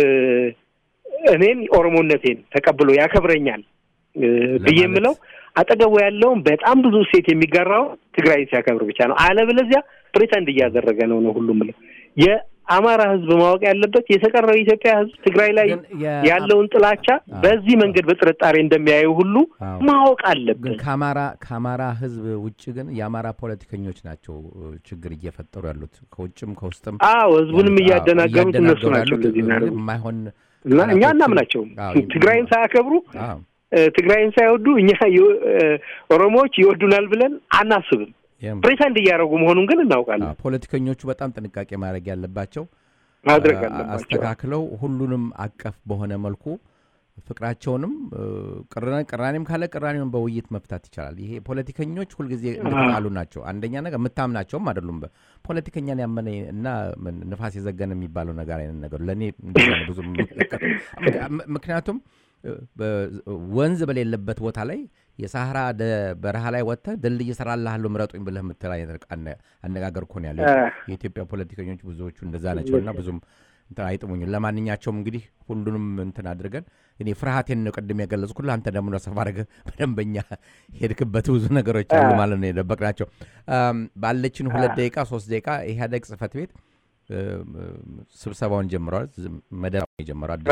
[SPEAKER 2] እኔን ኦሮሞነቴን ተቀብሎ ያከብረኛል ብዬ የምለው አጠገቡ ያለውን በጣም ብዙ ሴት የሚጋራው ትግራይን ሲያከብር ብቻ ነው። አለበለዚያ ፕሬተንድ እያደረገ ነው ነው ሁሉም ብለው የአማራ ህዝብ ማወቅ ያለበት የተቀረው የኢትዮጵያ ህዝብ ትግራይ ላይ ያለውን ጥላቻ በዚህ መንገድ በጥርጣሬ እንደሚያዩ ሁሉ ማወቅ አለበት።
[SPEAKER 1] ከአማራ ከአማራ ህዝብ ውጭ ግን የአማራ ፖለቲከኞች ናቸው ችግር እየፈጠሩ ያሉት ከውጭም ከውስጥም።
[SPEAKER 2] አዎ ህዝቡንም እያደናገሩት እነሱ ናቸው እንደዚህ
[SPEAKER 1] የማይሆን
[SPEAKER 2] እና እኛ እናምናቸውም ትግራይን ሳያከብሩ ትግራይን ሳይወዱ እኛ ኦሮሞዎች ይወዱናል ብለን አናስብም። ፕሬተንድ እያደረጉ መሆኑን ግን እናውቃለን።
[SPEAKER 1] ፖለቲከኞቹ በጣም ጥንቃቄ ማድረግ ያለባቸው
[SPEAKER 2] ማድረግ አለባቸው።
[SPEAKER 1] አስተካክለው ሁሉንም አቀፍ በሆነ መልኩ ፍቅራቸውንም ቅራኔም ካለ ቅራኔውን በውይይት መፍታት ይቻላል። ይሄ ፖለቲከኞች ሁልጊዜ እንደተጣሉ ናቸው። አንደኛ ነገር የምታምናቸውም አይደሉም። ፖለቲከኛን ያመነ እና ንፋስ የዘገነ የሚባለው ነገር አይነት ነገሩ ለእኔ ብዙ ምክንያቱም ወንዝ በሌለበት ቦታ ላይ የሳህራ በረሃ ላይ ወጥተህ ድልድይ እሰራልሃለሁ ምረጡኝ ብለህ የምትል አይነት አነጋገር እኮ ነው ያለው። የኢትዮጵያ ፖለቲከኞች ብዙዎቹ እንደዛ ናቸው እና ብዙም አይጥሙኝም። ለማንኛቸውም እንግዲህ ሁሉንም እንትን አድርገን እኔ ፍርሃቴን ነው ቅድም የገለጽኩልህ። አንተ ደግሞ ሰፋ አድርገህ በደንበኛ ሄድክበት ብዙ ነገሮች አሉ ማለት ነው የደበቅናቸው። ባለችን ሁለት ደቂቃ ሶስት ደቂቃ ኢህአዴግ ጽህፈት ቤት ስብሰባውን ጀምረዋል። መደብ የጀመረው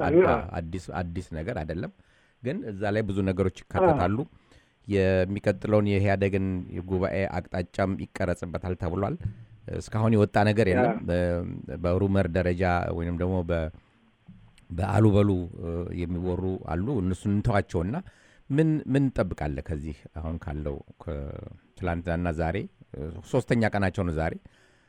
[SPEAKER 1] አዲስ ነገር አይደለም፣ ግን እዛ ላይ ብዙ ነገሮች ይካተታሉ። የሚቀጥለውን የኢህአዴግን ጉባኤ አቅጣጫም ይቀረጽበታል ተብሏል። እስካሁን የወጣ ነገር የለም። በሩመር ደረጃ ወይም ደግሞ በአሉበሉ የሚወሩ አሉ። እነሱን እንተዋቸውና ምን ምን እንጠብቃለህ ከዚህ አሁን ካለው ትላንትናና ዛሬ ሶስተኛ ቀናቸው ነው ዛሬ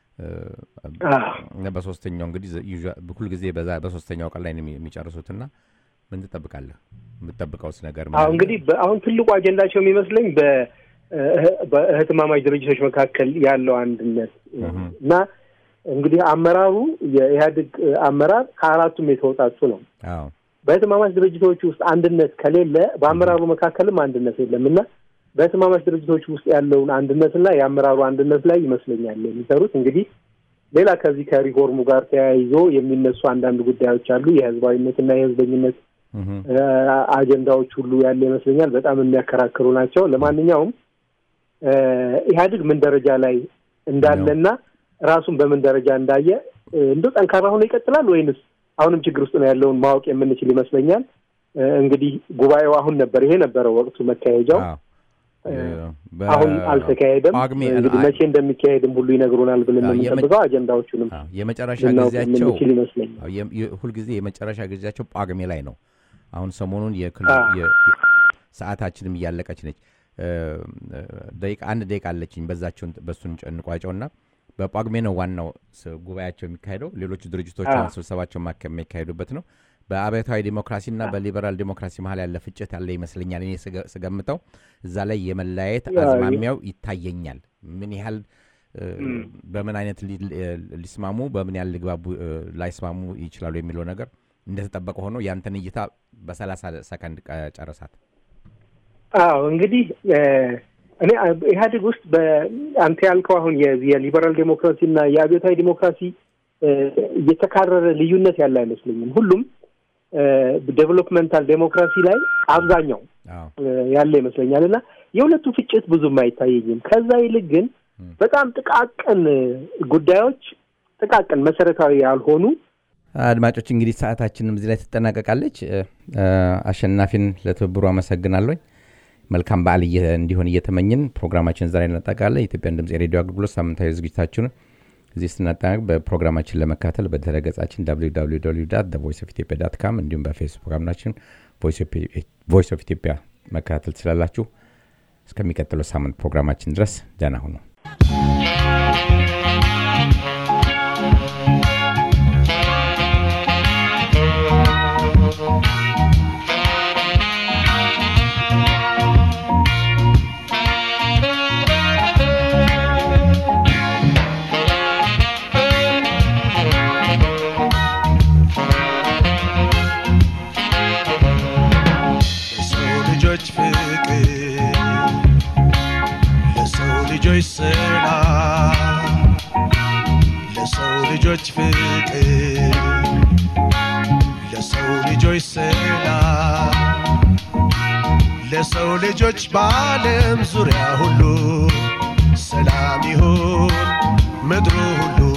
[SPEAKER 1] በሶስተኛው እንግዲህ ሁልጊዜ በሶስተኛው ቀን ላይ ነው የሚጨርሱትና ምን ትጠብቃለህ? የምትጠብቀውስ ነገር
[SPEAKER 2] እንግዲህ አሁን ትልቁ አጀንዳቸው የሚመስለኝ በእህትማማች ድርጅቶች መካከል ያለው አንድነት እና እንግዲህ አመራሩ የኢህአዴግ አመራር ከአራቱም የተወጣጡ ነው። በእህትማማች ድርጅቶች ውስጥ አንድነት ከሌለ በአመራሩ መካከልም አንድነት የለም እና በህትማማች ድርጅቶች ውስጥ ያለውን አንድነትና የአመራሩ አንድነት ላይ ይመስለኛል የሚሰሩት። እንግዲህ ሌላ ከዚህ ከሪፎርሙ ጋር ተያይዞ የሚነሱ አንዳንድ ጉዳዮች አሉ። የህዝባዊነትና የህዝበኝነት አጀንዳዎች ሁሉ ያለ ይመስለኛል። በጣም የሚያከራክሩ ናቸው። ለማንኛውም ኢህአዴግ ምን ደረጃ ላይ እንዳለና ራሱን በምን ደረጃ እንዳየ እንደ ጠንካራ ሆኖ ይቀጥላል ወይንስ አሁንም ችግር ውስጥ ነው ያለውን ማወቅ የምንችል ይመስለኛል። እንግዲህ ጉባኤው አሁን ነበር፣ ይሄ ነበረ ወቅቱ መካሄጃው አሁን አልተካሄደም። እንግዲህ መቼ እንደሚካሄድም ሁሉ ይነግሩናል ብለን የምንጠብቀው አጀንዳዎቹንም
[SPEAKER 1] የመጨረሻ ጊዜያቸው ይመስለኛል። ሁልጊዜ የመጨረሻ ጊዜያቸው ጳጉሜ ላይ ነው። አሁን ሰሞኑን ሰዓታችንም እያለቀች ነች። ደቂቃ አንድ ደቂቃ አለችኝ። በዛቸውን በእሱን እንቋጨውና በጳጉሜ ነው ዋናው ጉባኤያቸው የሚካሄደው። ሌሎቹ ድርጅቶች ስብሰባቸው የሚካሄዱበት ነው። በአብዮታዊ ዲሞክራሲና በሊበራል ዲሞክራሲ መሀል ያለ ፍጭት ያለ ይመስለኛል። እኔ ስገምተው እዛ ላይ የመለያየት አዝማሚያው ይታየኛል። ምን ያህል በምን አይነት ሊስማሙ በምን ያህል ሊግባቡ ላይስማሙ ይችላሉ የሚለው ነገር እንደተጠበቀ ሆኖ ያንተን እይታ በሰላሳ ሰከንድ ጨረሳት።
[SPEAKER 2] አዎ እንግዲህ እኔ ኢህአዴግ ውስጥ በአንተ ያልከው አሁን የሊበራል ዴሞክራሲ እና የአብዮታዊ ዲሞክራሲ እየተካረረ ልዩነት ያለ አይመስለኝም። ሁሉም ዴቨሎፕመንታል ዴሞክራሲ ላይ አብዛኛው ያለ ይመስለኛል እና የሁለቱ ፍጭት ብዙም አይታየኝም። ከዛ ይልቅ ግን በጣም ጥቃቅን ጉዳዮች ጥቃቅን መሰረታዊ ያልሆኑ
[SPEAKER 1] አድማጮች እንግዲህ ሰዓታችንም እዚህ ላይ ትጠናቀቃለች። አሸናፊን ለትብብሩ አመሰግናለሁ። መልካም በዓል እንዲሆን እየተመኝን ፕሮግራማችን ዛሬ እናጠቃለን። የኢትዮጵያን ድምፅ የሬዲዮ አገልግሎት ሳምንታዊ ዝግጅታችንን እዚህ ስናጠናቅ በፕሮግራማችን ለመካተል በድረ ገጻችን ቮይስ ኦፍ ኢትዮጵያ ዳት ካም እንዲሁም በፌስቡክ አምናችን ቮይስ ኦፍ ኢትዮጵያ መከታተል ትችላላችሁ። እስከሚቀጥለው ሳምንት ፕሮግራማችን ድረስ ደህና ሁኑ።
[SPEAKER 3] ልጆች ሰላም ለሰው ልጆች ፍቅር ለሰው ልጆች ሰላም ለሰው ልጆች በዓለም ዙሪያ ሁሉ ሰላም ይሁን ምድሩ ሁሉ